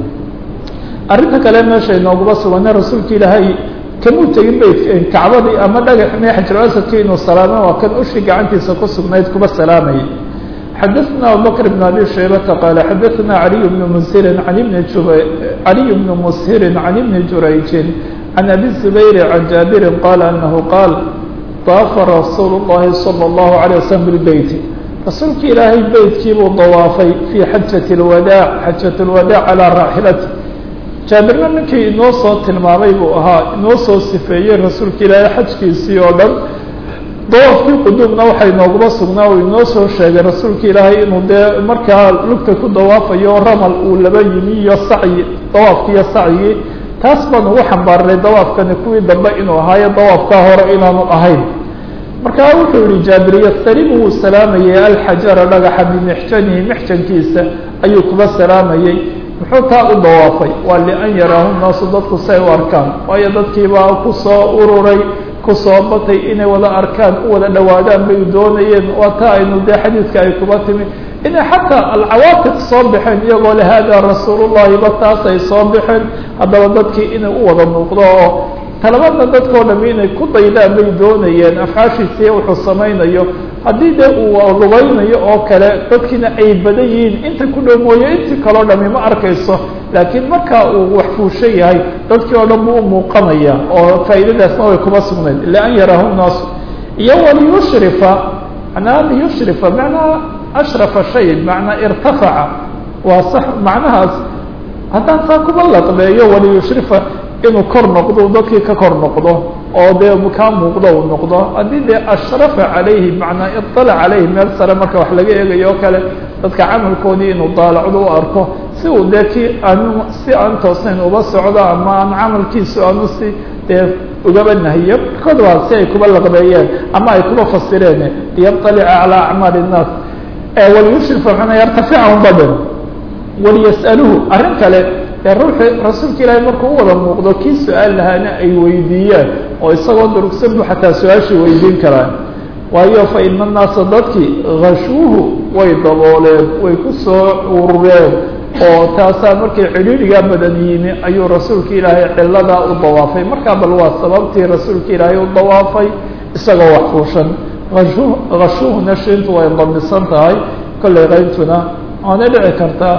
arrinta kale meesha inooguma sugana rasuulka ilaahay kamuu tegin bay kacbadii ama dhagax me xajaruasadkii inuu salaamo waa kan ushii gacantiisa ku sugnayd kuba salaamayay xadaثna abubakr بn abi shaybata qaala xadaثna aliy bn msirin an bni caliy bn mushirin can ibni jurayjin can abi zubayr can jaabirin qaala anahu qaal daafa rasuul اllahi salى اllahu عalيه waslm bilbeyti rasuulka ilaahay beytkiibuu dawaafay fii xajat اlwadaac xajat اlwadaac calaa raaxilati jaabirna ninkii inoo soo tilmaamay buu ahaa inoo soo sifeeyey rasuulka ilaahay xajkiisii oo dhan dawaafkii quduubna waxaa inooguma sugnaa uu inoo soo sheegay rasuulka ilaahay inuu dee markaa lugta ku dawaafayo ramal uu laba yimi iyo sacyi dawaafki iyo sacyigii taas baan ugu xambaarnay dawaafkani kuwii dambe inuu ahaayo dawaafkaa hore inaanu ahayn markaa wuxuu yihi jaabir yastalimu wuu salaamayey alxajara dhagaxa bimixjanihi mixjankiisa ayuu kuba salaamayey muxuu taa u dawaafay waa lian yaraahu naasu dadku si ay u arkaan waayo dadkiibaa kusoo ururay kusoo batay inay wada arkaan u wada dhowaadaan bay doonayeen waa taa aynu dee xadiidka ay kuba timi inay xataa alcawaatiq soo baxeen iyagoo le hada rasuulullahi ba taas ay soo baxeen haddaba dadkii inay u wada muuqdo oo talabadna dadkao dhami inay ku daydaan bay doonayeen afcaashiisiiyo wuxuu samaynayo haddii dee uu lugaynayo oo kale dadkiina ay badan yihiin inta ku dhow mooye intii kaleo dhami ma arkayso laakiin marka uu wax fuusho yahay dadkii oo dhan buu u muuqanaya oo faa'iidadaasna way kuma sugnayd ila an yaraahu naasu iyo waliyushrifa manaa liyushrifa macnaa ashrafa shay macnaa irtafaca waa sax macnahaas haddaan taa kuba laqbeeyo waliyushrifa inuu kor noqdo dadkii ka kor noqdo oo dee kaa muuqdo uu noqdo haddii dee ashrafa calayhi macnaa iطalac calayhi meel sare marka wax laga eegayo o kale dadka camalkoodii inuu daalacdo u arko si uu dee kii aanu si aan toosnayn uba socdo ama aan camalkiisu aanu si dee ugaba nahiyo markood waa si ay kuba laqbeeyeen ama ay kuba fasireen liyaطalica calى acmaali الnaas waliyushrifa manaa yartaficahum badn waliyas'aluhu arrin kale ee ruuxi rasuulka ilaahay markuu u wada muuqdo kii su-aal lahaana ay weydiiyaan oo isagoo durugsan bu xataa su-aashii weydiin karaan waayo fa ina naasa dadkii hashuuhu way dabooleen way ku soo urureen oo taasaa markay cidhiidhigaa badan yimi ayuu rasuulka ilaahay ciladaa u dawaafay markaa bal waa sababtii rasuulka ilaahay u dawaafay isagoo wax fuushan ashu hashuuhuna shintu way damisan tahay kollay qayntuna waana dhici kartaa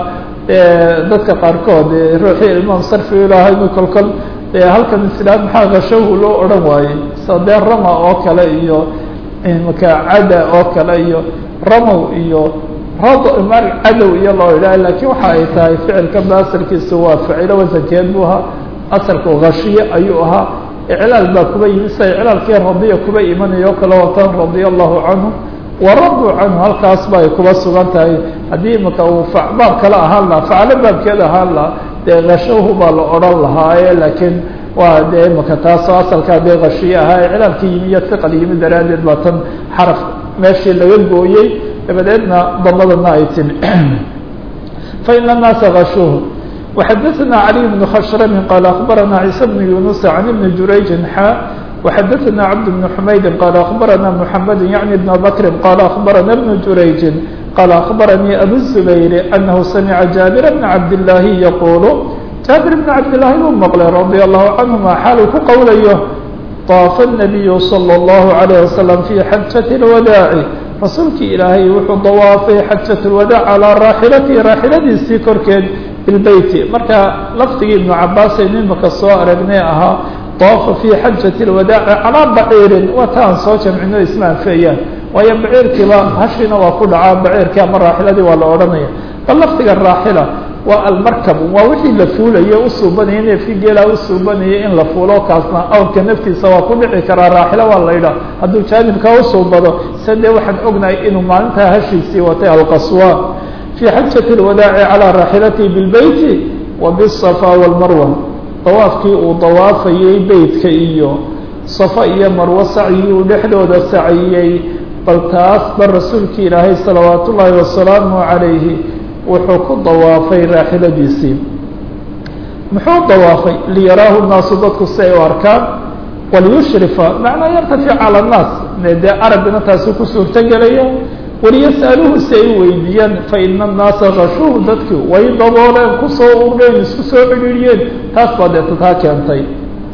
dadka qaarkood ruuxii ilmaam sarfi ilaahay inu kolkol halkan islaam maxaa khashahu loo odhan waayey sadee rama oo kale iyo imaka cada oo kale iyo ramow iyo rad mar cadow iyo loo idhaha lakiin waxa ay tahay ficilka baasirkiisu waa ficilo wasankeed buu ahaa asalku khashiye ayuu ahaa iclaal baa kuba yimi sida iclaalkii radiya kuba imanayo o kale watan radia allahu canhu waraduu canhu halkaas ba ay kuba sugan tahay haddii imaka uu baab kale ahaan lahaa faclo baabkeeda ahaan lahaa dee khashahu baa la odhan lahaaye laakiin waa dee imaka taasoo asalkaa dee khashiye ahaa iclaalkii yimi iyo hiqal yimi daraaddeed baa tan xaraf meeshii laga gooyey dabadeedna damadana ay timi faina الnaasa gashuhu وxadثna عlي بن khshrm qال أخbarana عيسى بن يuنس عن بن jurayج xا وxadثna cبد بن حmayd qال أخbarana محمد yعnي بن بكر qال أخbarana بن jurayج qال أخbarnي أbو الزبير أنه سمع جابر بن عبد اللahi yqul jaaبir بن cabd للahi uu mqlay رضي الله عنهma xaaluu ku qowlayo طاaف النبي صلى الله عليه وسلم في xaجة الوداع rasuulkii ilaahay wuxuu dawaafay xajaة الwadاع calىa raaxilatihi raaxiladiisii korkeed bilbeyti marka lafdigii ibnu cabaasaynu imaka soo aragnay ahaa daafa fii xajaةi اlwadaaci calaa baciirin waa ta aan soo jamcino isma anfeeyaan waayo baciirkiiba hashiina waa ku dhacaa baciirkii ama raaxiladii waa la odhanaya bal lafdiga raaxila waa almarkab waa wixii la fuulaye usuubanaya neefkii geelaa usuubanaya in la fuulo kaasna awrka naftiisa waa ku dhici karaa raaxilo waa la yidhaha hadduu jaanibka usuubado se dee waxaan ognahay inuu maalintaa hashiisii watay alqaswa في xaجة الwadاع عalى raaxilatihi bالbeyti wa bالصفا والmarwa dawaafkii uu dawaafayey beytka iyo صafa iyo marwo sacyigii uu dhexdooda saciyey bal taas ba rasuulki ilaahay salawaat ullaahi wasalaamu عalayhi wuxuu ku dawaafay raaxiladiisii muxuu dawaafay liyaraahu الnaasu dadku si ay u arkaan waliyushrifa macnaa yartafic calى الnaas dee arabina taasi ku suurto gelaya waliyas'aluhu si ay u weydiiyaan faina الnaasa gashuhu dadki way dabooleen kusoo ureen isku soo cidhiiriyeen taas baa deeta taa keentay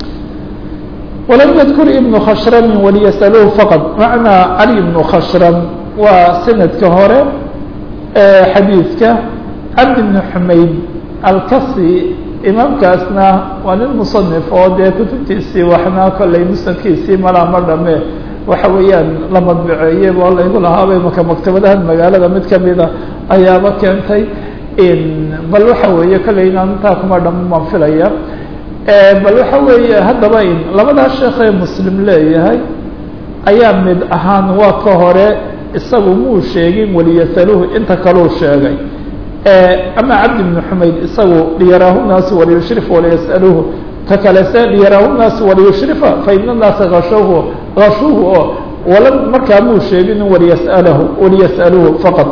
walam yadkur ibnu khashrami waliyas'aluhu faqad macnaa cali ibnu khashram waa sanadka hore xadiidka cabdi bni xumayd alkasi imaamkaasna waa nin musanif oo dee kutubtiisii waxna kollay musnadkiisii malaa ma dhame waxa weeyaan la madbaceeyey oo laygu lahaabay maka maktabadahan magaalada mid kamida ayaaba keentay bal waxa weeye kollay inaan intaa kuma dhamamaan filaya bal waxa weeye haddaba in labadaa sheekh ee muslim leeyahay ayaa mid ahaan waa ka hore isagu muu sheegin waliyasaluhu inta kaleu sheegay ama cabdi bni xumayd isagu liyaraahu naasu waliyushrif waliyas'aluhu ka kalese liyaraahu naasu waliyushrifa faina naasa ashuhu ashuhu oo wala markaa muu sheegin waliyas'alahu waliyas'aluhu faqad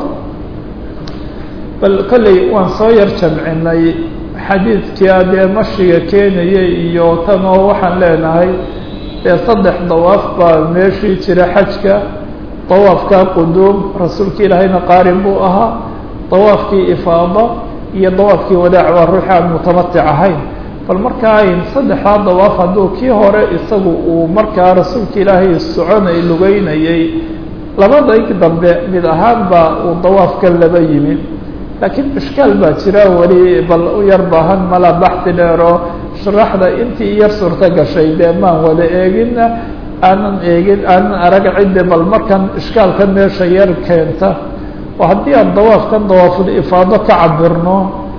bal kolley waan soo yar jamcinay xadiidkia dee mashiga keenaya iyo tan oo waxaan leenahay dee saddex dawaaf baa meeshii jira xajka dawaafka quduum rasuulka ilaahayna qaarin buu ahaa dawaafkii ifaada iyo dawaafkii wadaac waa ruuxi aan mutamatic ahayn bal markaa saddexdaa dawaaf hadduu kii hore isagu uu markaa rasuulka ilaahay soconay lugeynayay labadayg dambe mid ahaan baa uu dawaafka laba yimi laakiin ishkaal baa jira weli bal u yar baahan mala baxdi dheer oo sharaxda intii yar suurto gashay dee maan wada eegina aanan eegin aanan arag cidde bal markan ishkaalka meesha yar keenta oo haddii aan dawaafkan dawaaful ifaado ka cabirno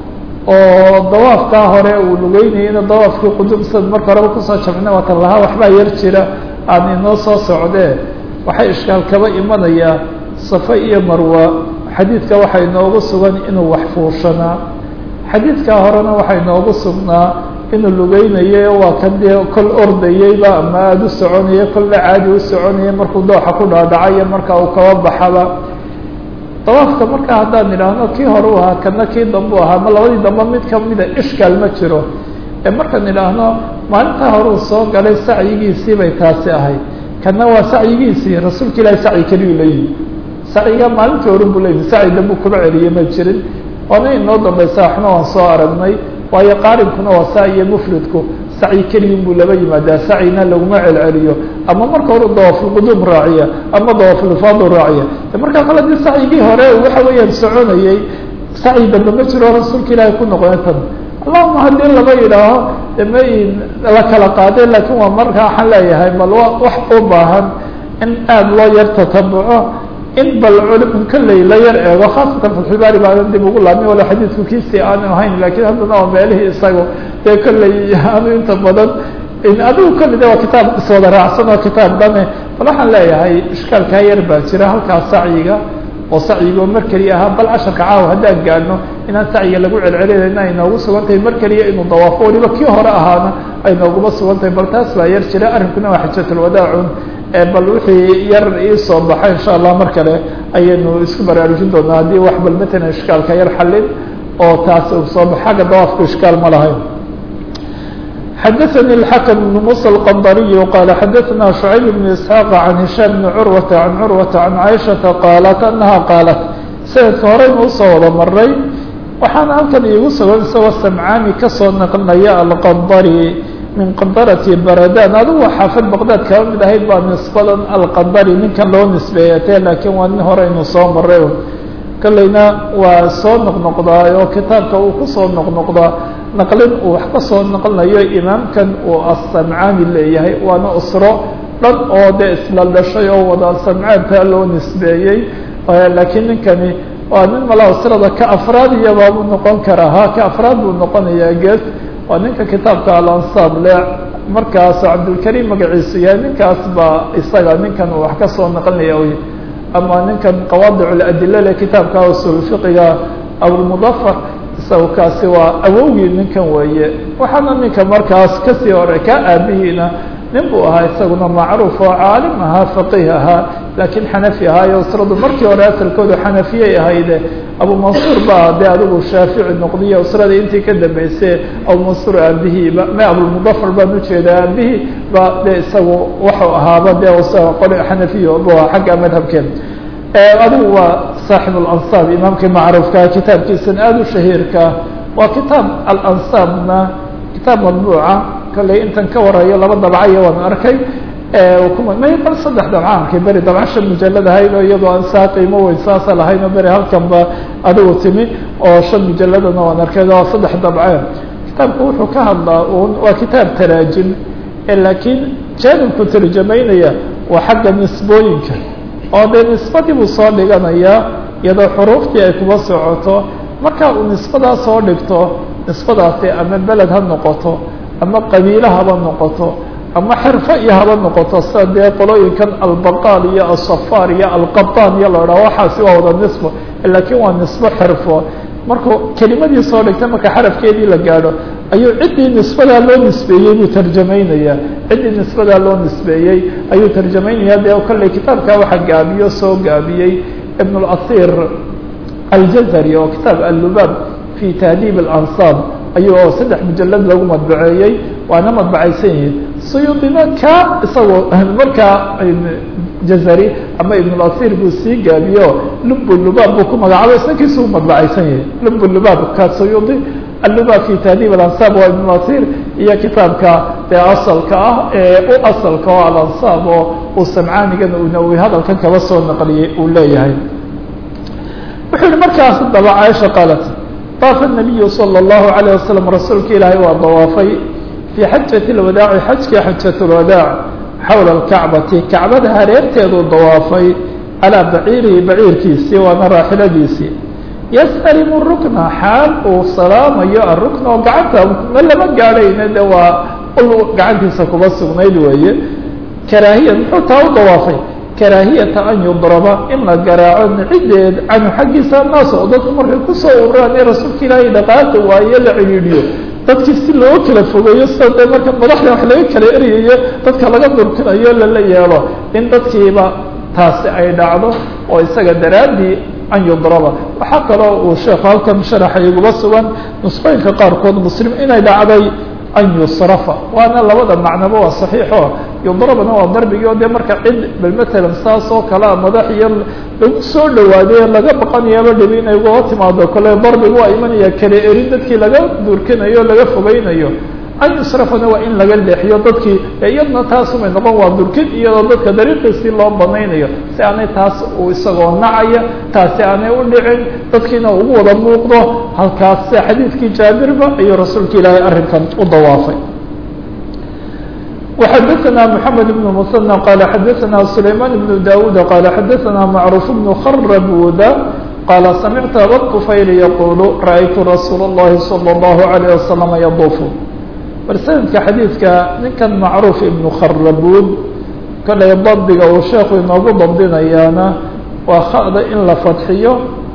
oo dawaafkaa hore uu lugeynayana dawaafkii qudumsad marka horeba kusoo jabcina waatan lahaa waxbaa yar jira aan inoo soo socdee waxay ishkaal kaba imanayaa safa iyo marwa xadiidka waxaa inoogu sugan inuu wax fuushanaa xadiidkaa horena waxaa inoogu sugnaa inuu lugeynayay waa kan dee kol ordayeyba ama aada u soconaya kolna caadi u soconaya markuu dooxa ku dhaadhacayo marka uu kaba baxaba dawaafka marka haddaan idhaahno kii hore u ahaa kana kii dambe u ahaa ma labadii dambe mid kamida ishkaal ma jiro ee markaan idhaahno maalintaa hore uu soo galay sacyigiisii bay taasi ahayd kana waa sacyigiisii rasuulka ilaahi sacyi keliyu leeyihi sacyiga maalintii hore buu leeyihi sacyi dambu kuma celiye ma jirin waana inoo dambaysa waxna waan soo aragnay waayo qaarinkuna waa saa iyo mufridku sacyi keliyin buu laba yimaadaa sacyina laguma celceliyo ama marka hore dawaafulquduum raaciya ama dawaafulfaadu raaciya markaa kale dii sacyigii hore waxa weeyaan soconayey sacyi dambe ma jiro rasuulka ilaahay ku noqoya tan allahuma haddii laba yidhaaho ma la kala qaadeen laakiin waa marka waxaan leeyahay bal wa wax u baahan in aada loo yar tatabuco in bal culim kolley la yar eego khaasatan fatxulbaari baadan dib ugu laabmi wala xadiidku kiisii aanu ahayn lakiin haddana waa meelihii isaga dee kolley anu inta badan adigu kolley de waa kitaab iswada raacsan oo kitaab dhame bal waxaan leeyahay ishkaalkaa yar baa jira halkaas sacyiga oo sacyigo mar keliya ahaa bal casharka caawa haddaan gaadhno inaan sacyiga lagu celcelinayna ay noogu sugan tahay mar keliya inuu dawaafo waliba kii hore ahaana ay nooguma sugan tahay bal taas baa yar jira arrinkuna waa xajatulwadaacun bal wixii yar iisoo baxa insha allah mar kale ayaynu isku baraarujin doonaa haddii wax bal matalan ishkaalka yar xallin oo taas uu soo bax xagga dawaafku ishkaal ma lahayn xadaثnي الحkم بن موسى الqنdري qال xadaثna شعyب بن إسحاq عن هiشام بن curوة عن curوة عن عائشhaةa qاaلت أنha qاaلت sanadka horeynu usoo wada maray waxaana halkan iigu sugan isagoo samcaani kasoo naqlinaya alqandari min qandarati baradan adigu xaafid baqdad kaba mid ahayd baa nisbadan alqandari ninkan loo nisbeeyatee laakiin waa nin horeynu soo maray kolleyna waa soo noqnoqdaa oo kitaabka uu kusoo noqnoqdaa naqlin uu wax ka soo naqlinayo imaamkan uu asamcaani leeyahay waana usro dhan oo dee isla dhashay oo wada samcaantaa loo nisbeeyey laakiin ninkani waa nin mala usrada ka afraad iyabaabuu noqon karaa ha ka afraad buu noqonayaa gees waa ninka kitaabka alansaab le markaas cabdulkariim magaciisu yahay ninkaas baa isaga ninkan uu wax ka soo naqlinaya y ama ninkan qawaadic ladila le kitaabka usul fiqiga abulmudafar isaga kaasi waa awowgii ninkan weeye waxaana ninka markaas kasii hore ka aabihiina nin buu ahaa isaguna macruuf oo caalim ahaa faqiih ahaa laakiin xanafi ahaayo usradu markii hore asalkoodu xanafiyay ahayde abu mansuur baa dee adigu shaafici noqdiyo usrada intii ka dambeysay abu mansuur aabihiiba ma abulmudafar baan ujeedaa aabihii ba dee isagu waxuu ahaaba dee isaga qori xanafiyo bu aha xagga madhabkeeda adigu waa saaxib alansaab imaamkii macruufka kitaabkiisan aada u shahiirka waa kitaab alansaabna kitaab madbuuca kolley intan ka warayo laba dabcayo waan arkay may bal saddex dabca arkay beri dabca shan mujalad ahayd oo iyadoo aan saa qiimo weyn saasa lahayn oo beri halkan ba adigu timi oo shan mujaladana waan arkay waa saddex dabce kitaabku wuxuu ka hadlaa un waa kitaab taraajim laakiin jaanibku tarjamaynaya waa xagga nisbooyinka oo dee nisbadii buu soo dhiganayaa iyadoo xuruuftii ay kuba socoto marka uu nisbadaa soo dhigto nisbadaasi ama beled ha noqoto ama qabiilo haba noqoto ama xirfo iyo haba noqoto sida dee qolooyinkan albaqaal iyo asafaar iyo alqabaan iyo la dhaha waxaasi waa wada nisbo laakiin waa nisbo xirfo markuu kelimadii soo dhigtay marka xarafkeedii la gaadho ayuu ciddii nisbadaa loo nisbeeyey buu tarjamaynayaa ciddii nisbadaa loo nisbeeyey ayuu tarjamaynaya dee kolley kitaabkaa waxaa gaabiyo soo gaabiyey ibn اlasiir aljazari oo kitaab allubaab fi tahdiib اlansaab ayuu saddex mujalad lagu madbaceeyey waana madbacaysan yihiin suyuudina ka isagoo markaa jazari ama ibn اlasir buu sii gaabiyo lub lubaab buu ku magacaabay isnakiisu u madbacaysan yahay lub lubaab ka suyuudi allubaab fi tahdiib alansaab waa ibn اlasir iyo kitaabka ee asalka ah ee u asalka oo alansaab oo uu samcaanigana uu nawowi hadalkan kaba soo naqliyey uu leeyahay wuxuu yihi markaas daba caaisha qaalat طاف النبي صلى الله عليه وسلم رasuulka ilaahay waa dawaafay في xajaة الwadaaci xajkii xajaة الwadaaع xawla الكacbati kacbada hareerteeduu dawaafay calىa baciirihi baciirkiisii waana raaxiladiisii ysأlimu الrukna xaal uu salaamayo arukna oo gacanta ma lama gaadhayna de waa ul gacantiisa kuba sugnayd weeye karaahiya muxuu taa u dawaafay karaahiyata an yudraba in la garaaco nicideed canhu xaggiisa naas oo dadku markay kusoo ururaan ee rasuulka ilaahay dhaqaaqi waaye la cidhiidhiyo dadkii si loo kala fogeeyo sida dee marka madaxda wax laga kala eryayo dadka laga durkinayo lala yeelo in dadkiiba taasi ay dhacdo oo isaga daraaddii an yudraba waxaa kaloo uu sheekhu halkan sharaxa iguba sugan nusqooyinka qaarkood muslim inay dhacday an yusrafa waana labada macnoba waa saxiixo yudrabna waa darbigii oo dee marka cid bal matalan saas oo kalea madax iyo lagu soo dhawaaday laga baqanayaaba dhibi inay ugaa timaado kole darbigu waa imanaya kala erin dadkii laga durkinayo laga fogeynayo an yusrafana waa in laga leexiyo dadkii iyadna taasumay noqon waa durkin iyadoo dadka dariiqiisii loo banaynayo si aanay taas uu isagoo nacaya taasi aanay u dhicin dadkiina ugu wada muuqdo halkaas sida xadiidkii jaabirba ayuu rasuulka ilaahay arrinkan u dawaafay وxadثna محamed بن mثنى qال xadثna سlayman بن dawud qال xadثna macruف بن khرbuda qال samictu abطfayl yqul raأytu rasuul الlahi slى الlaه عalيه وasلم yضuf bal sanadka xadiidka ninkan macruuf ibnu kharabud kolay dabdiga uu sheekhu inoogu dabdinayaana waa khada in la fadxiyo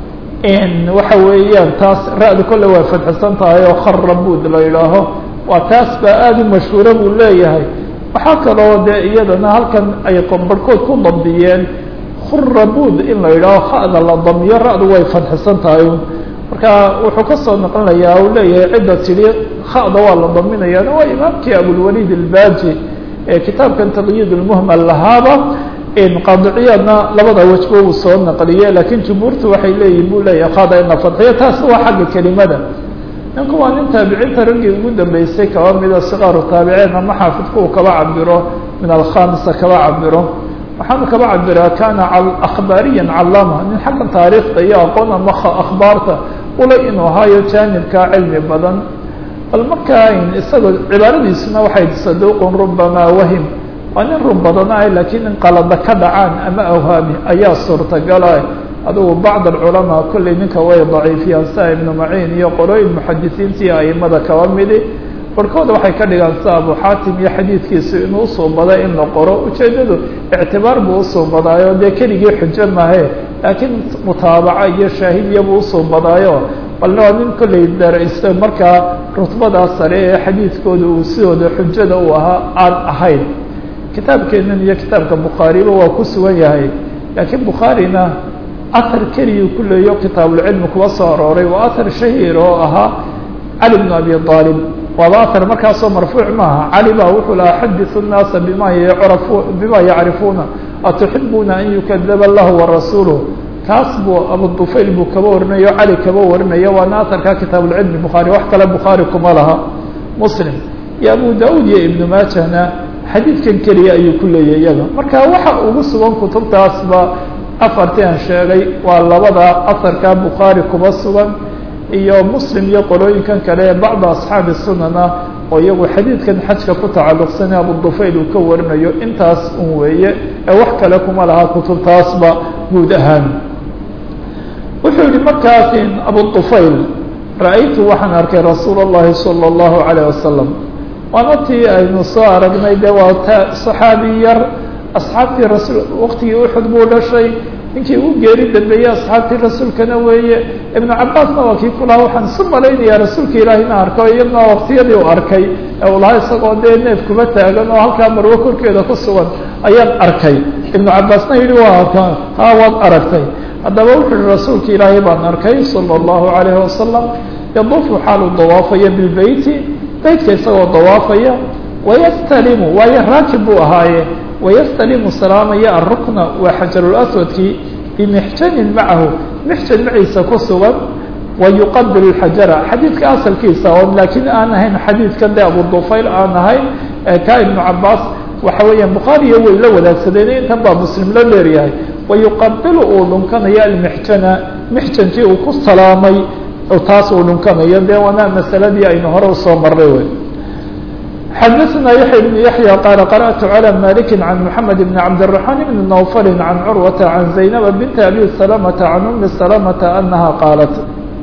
waxa weeyaan taas ra-du kolle waa fadxisan tahay oo kharabud la yidhaaho waa taas baa aada u mashhuura buu leeyahay waxaa kaloo dee iyadana halkan ay barhkood ku dabdiyeen khurabud in la yidhaaho khada la damiyo ra-du way fadxisan tahay marka wuxuu kasoo noqonayaa uu leeyahay cidda tidhi khada waa la daminayaana waa imaamkii abulwalid albaji ee kitaabkan taqyid lmuhmal lahaaba qaadiciyaadna labada wajba uu soo naqliye laakiin jumhuurtu waxay leeyihin buu leeyahay khada in la fadxiyo taas waa xagga kelimada ninku waa nin taabiciinta raggii ugu dambeysay kaba mida sikaaru taabiceen ama xaafidku uu kaba cabiro min alkhamisa kaba cabiro waxaanu kaba cabiraa kana akhbaariyan calaama nin xagga taariikhda iyo aqoon ama akhbaarta ula inuu ahaayo jaanibka cilmi badan bal markaa isagoo cibaaradiisuna waxay saduuqun rubamaa wahim waa nin run badana laakiin in qalada ka dhacaan ama awhaami ayaa suurtagala adugu bacd alculamaa kolley ninka way daciifiyaan sia ibnu maciin iyo qolooyin muxadisiinta iyo aimada kaba midi barhkooda waxay ka dhigaan sida abu xaatim iyo xadiidkiisu inuu usuubada in la qoro ujeedadu ictibaar buu usuubadaayo dee keligii xujo mahe laakiin mutaabaca iyo shaahidiyabuu usuubadaayo balna waa nin kolley daraysta markaa rutbadaa sare ee xadiidkooda uu sidooda xujada uu ahaa aan ahayn kitaabkeenan iyo kitaabka bukhaariba waa ku sugan yahay laakiin bukhaarina athar keliyu ku leeyo kitaabulcilmi kuwa soo arooray waa athar shahiir oo ahaa cali bnu abi aalib waaba athar markaasoo marfuuc maaha cali baa wuxuu lahaa xadiثu الnaasa bima yrafu bima yacrifuuna atuxibuna an yukadaba lahu warasuuluh kaas buu abudufayl buu kaba warinayo cali kaba warinayo waana aharka kitaabulcilmi bukhaari wax kale bukhaari kuma laha muslim iyo abu daud iyo ibnu maajahna xadiidkan keliya ayuu ku leeyahy iyaga marka waxa ugu sugan kutubtaasba afartii aan sheegay waa labada aharka bukhaari kuba sugan iyo muslim iyo qolooyinkan kale ee bacda asxaabi sunana oo iyagu xadiidkan xajka ku tacalluqsane abudufayl uu ka warinayo intaas un weeye ee wax kale kuma laha kutubtaasba guud ahaan wuxuu yihi markaas abudufayl ra-aytu waxaan arkay rasuul اllahi salى اllahu عalيه wasalam waana tii aynu soo aragnay de waa ta صaxaabi yar asxaabtii rasul waktigii uxud buu dhashay ninkii ugu geeri dambeeyey asxaabtii rasuulkana weeye ibnu cabaasna waa kii ku lahaa waxaan isu malaynayaa rasuulka ilaahina arko iyadna waktiyadii u arkay ee uu lahaa isagoo dee neef kuba taagan oo halkaa marwo korkeeda ku sugan ayaan arkay ibnu cabaasna yihi waa ha waad aragtay haddaba wuxuu yihi rasuulka ilaahay baan arkay salى اllahu alayhi wasalam yaduufu xaalu dawaafaya bilbeyti beytka isagoo dawaafaya wayastalimu waayo raakib buu ahaaye wayastalimu salaamaya arukna waa xajarulaswadkii bimixjanin macahu mixjan maciisa ku sugan wayuqabil xajara xadiidka asalkiisa oo laakiin aan ahayn xadiidkan de abudufayl aan ahayn ka ibnu cabaas waxa weeyaan bukhaariyo way la wadaagsadeen intan baa muslim la dheeryahay wayuqabilu uu dhunkanayo almixjana mixjankii uu ku salaamay taas uu dhunkanayo de waana masaladii aynu hore usoo marray wey xdثna يحيى بن يحيى qال قرأت على مالك عن محمد بن عبد الرحمن بن نوفل عن عروة عن زينب بنت أبي سلمة عن أم سلمة أنها قالت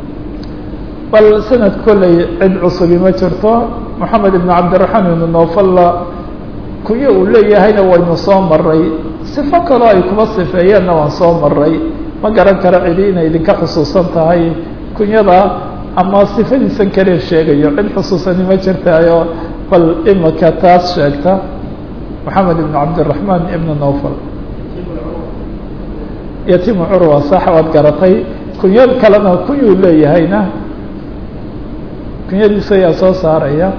bal سند koley cid cصbi ma jirto محamed بن cabدالرحمن بن نوفل kunyo uu leeyahayna waynu soo maray صفo kaloo ay kuba صifeeyeenna waan soo maray ma garan karo cidi inay idinka xusuusan tahay kunyada ama صifadiisan kale sheegayo cid xusuusani ma jirtaayo bal imika taas sheegta محamed بن cabdالرحمن بن نوفل yatimu curwa sax waad garatay kunyo kalena kunyuu leeyahayna kunyadiisa ayaa soo saaraya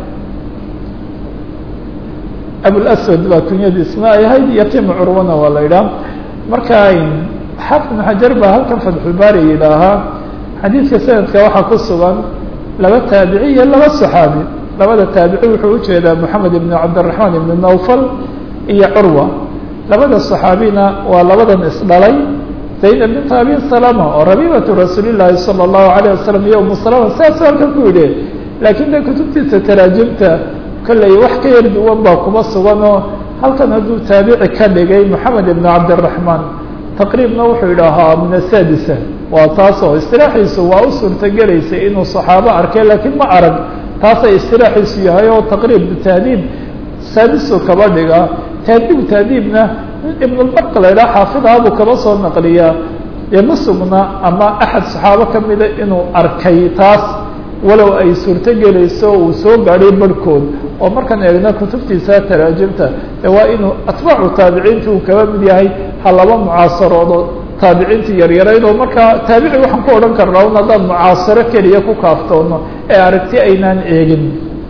abulswad baa kunyadiisna ay ahayd yatimu curwana waa la yidhaha marka xaafid بن xajar baa halkan fatxulbaari yidhaahaa xadiidka sanadka waxaa ku sugan laba taabici iyo laba صaxaabi labada taabici wuxuu ujeedaa moxamed ibn cabdالرaحman ibn nawfal iyo curwa labada صaxaabina waa labadan isdhalay zaynab bint abi salama oo rabibatu rasuuli llaahi salى الlahu عalيه wasalam iyo umu salama saasuu halkan ku yidhi laakiin de kutubtiisa taraajimta kolley wax ka yar duwan baa kuma sugan oo halkan hadduu taabici ka dhigay moxamed ibn cabdiraxmaan taqriibna wuxuu idhaahaa min asadisa waa taasoo istiraaxiisu waa u suurtogelaysay inuu saxaabo arkay laakiin ma arag taasay istiraaxiisu yahay oo taqriib tahdiib saadisu kaba dhiga tahdiib tahdiibna ibnulbarq la idhaha xaafidaha buu kaba soo naqliyaa dee ma sugna ama axad saxaabo kamida inuu arkay taas walow ay suurto gelayso uu soo gaadhay barhkood oo markaan eegna kutubtiisa taraajimta ee waa inuu atbaacu taabiciinta uu kaba mid yahay ha laba mucaasaroodo taabiciinta yaryarayd oo markaa taabici waxaan ku odhan karnaa un haddaan mucaasaro keliya ku kaaftoono ee aragti aynaan eegin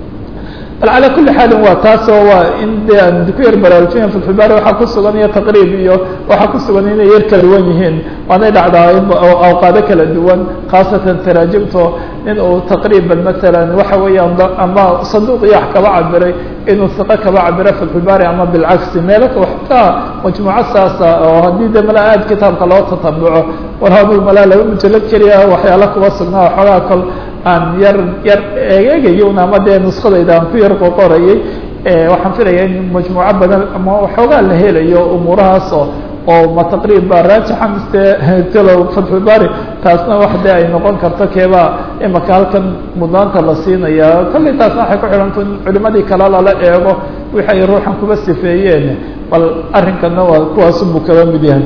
bal calaa kulli xaalin waa taasoo waa in de aan ku yar baraarujinaya filxibaari waxaa ku sugan iyo taqriib iyo waxaa ku sugan inay yar kala duwan yihiin waanay dhacdaa awqaado kala duwan khaasatan taraajimto in uu taqriiban matalan waxa weeyaan ama saduuq iyo wax kaba cabiray inuu hiqo kaba cabiro filxibaari ama bilcagsi meelaka waxtaa majmuuco saasa oo haddii de mala aad kitaabka loo tatabuco warhabul malaa laba mujalad keliya waxyaala kuba sugnaa waxoogaa kol aan yar yar eegeegayon ama dee nuskadayda aan ku yar qoqorayay waxaan filaya in majmuuco badan ama waxoogaa la helayo umuurahaas oo oo ma taqriib baa raajixa mise talow fatxulbari taasna wax dee ay noqon karto keebaa imaka halkan mudnaanta la siinaya kollay taasna waxay ku xidhanta in culimadii kale lala eego wixi ay ruuxan kuba sifeeyeen bal arrinkana waa kuwaasunbuu kaba mid yahay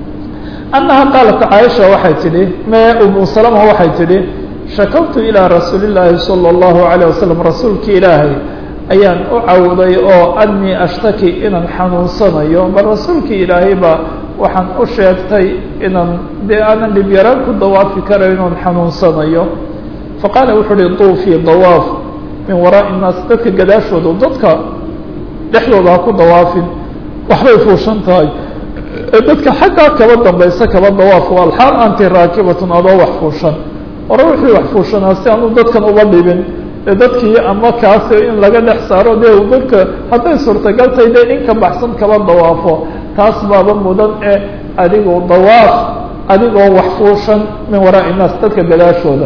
annaha qaalat caaisha waxay tidhi me umu salama waxay tidhi shakawtu ilىa rasuuli الlaahi salى الlahu عalيه wasalam rasuulki ilaahay ayaan u cawday oo anii ashtaki inaan xanuunsanayo bal rasuulki ilaahay ba waxaan u sheegtay inaan dee aanan dhib yaraan ku dawaafi karayo inaan xanuunsanayo faqaala wuxu uhi duufii dawaaf min waraaءi الnaas dadka gadaashooda dadka dhexdooda ha ku dawaafin waxbay fuushan tahay ee dadka xaggaa kaba dambaysa kaba dawaaf alxaal anti raakibatun adoo wax fuushan hore wixii wax fuushanaa si aanu dadkan uba dhibin ee dadkii ama kaasi in laga dhex saaro dee dadka hadday suurtagal tahay dee in ka baxsan kaba dawaafo taas baaba mudan ee adigoo dawaaf adigoo wax fuushan min waraa'i naas dadka gadaashooda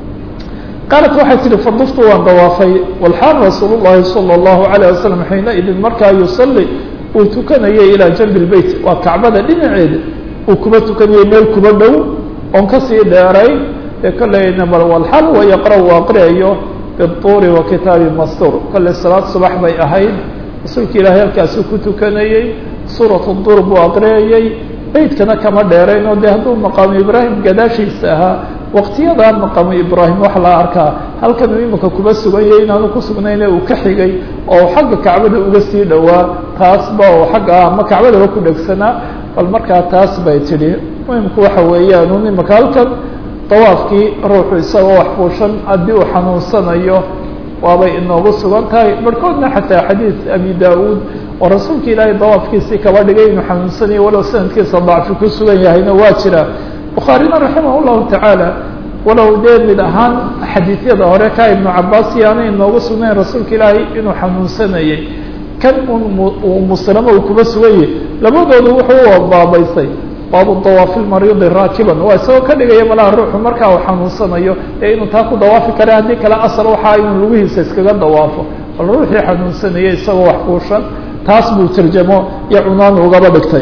qaalat waxay tihi faduftu waan dawaafay walxaal rasuul llahi salى اllahu alayه wasalam xiina idin markaa yusalli uu tukanayay ilaa janbi lbeyt waa kacbada dhinaceeda uu kuba tukanayay meel kuba dhow oon kasii dheeray ee kolleyna bal walxal wa yaqra uu aqriyayo bituuri wa kitaabi mastuur kolley salaad subax bay ahayd rasuulka ilaahay halkaasuu ku tukanayey suuratu duur buu aqriyayey beydkana kama dheerayn oo dee hadduu maqaamu ibraahim gadaashiisa ahaa waqtiyadaa maqaamu ibraahim wax la arkaa halkan uu imika kuba suganyay inaanu ku sugnayne uu ka xigay oo xagga kacbada uga sii dhowaa taasba oo xagga ama kacbadaba ku dhegsanaa bal markaa taas bay tidhi muhimku waxa weeyaan un imika halkan dawaafkii ruuxu isagoo wax fuushan haddii uu xanuunsanayo waabay inoogu sugan tahay barhkoodna xataa xadiid abi da-uud oo rasuulka ilaahay dawaafkiisii kaba dhigay inuu xanuunsanayo walow sanadkiisa dacfi ku sugan yahayna waa jira bukhaarina raximah llahu tacaala walow dee mid ahaan xadiidyada hore ka ibnu cabaas iyo aanay inoogu sugnayn rasuulka ilaahay inuu xanuunsanayay kan un uu muslimo uu kuba suganyay labadoodu wuxuu u baabaysay baabu dawaafi lmariidi raakiban waa isagoo ka dhigaya malaha ruuxu markaa uu xanuunsanayo ee inuu taa ku dawaafi kara haddii kale asal waxaa inuu lugihiisa iskaga dawaafo bal ruuxii xanuunsanayay isagoo wax fuushan taas buu tarjamo iyo cunaan ugaba dhigtay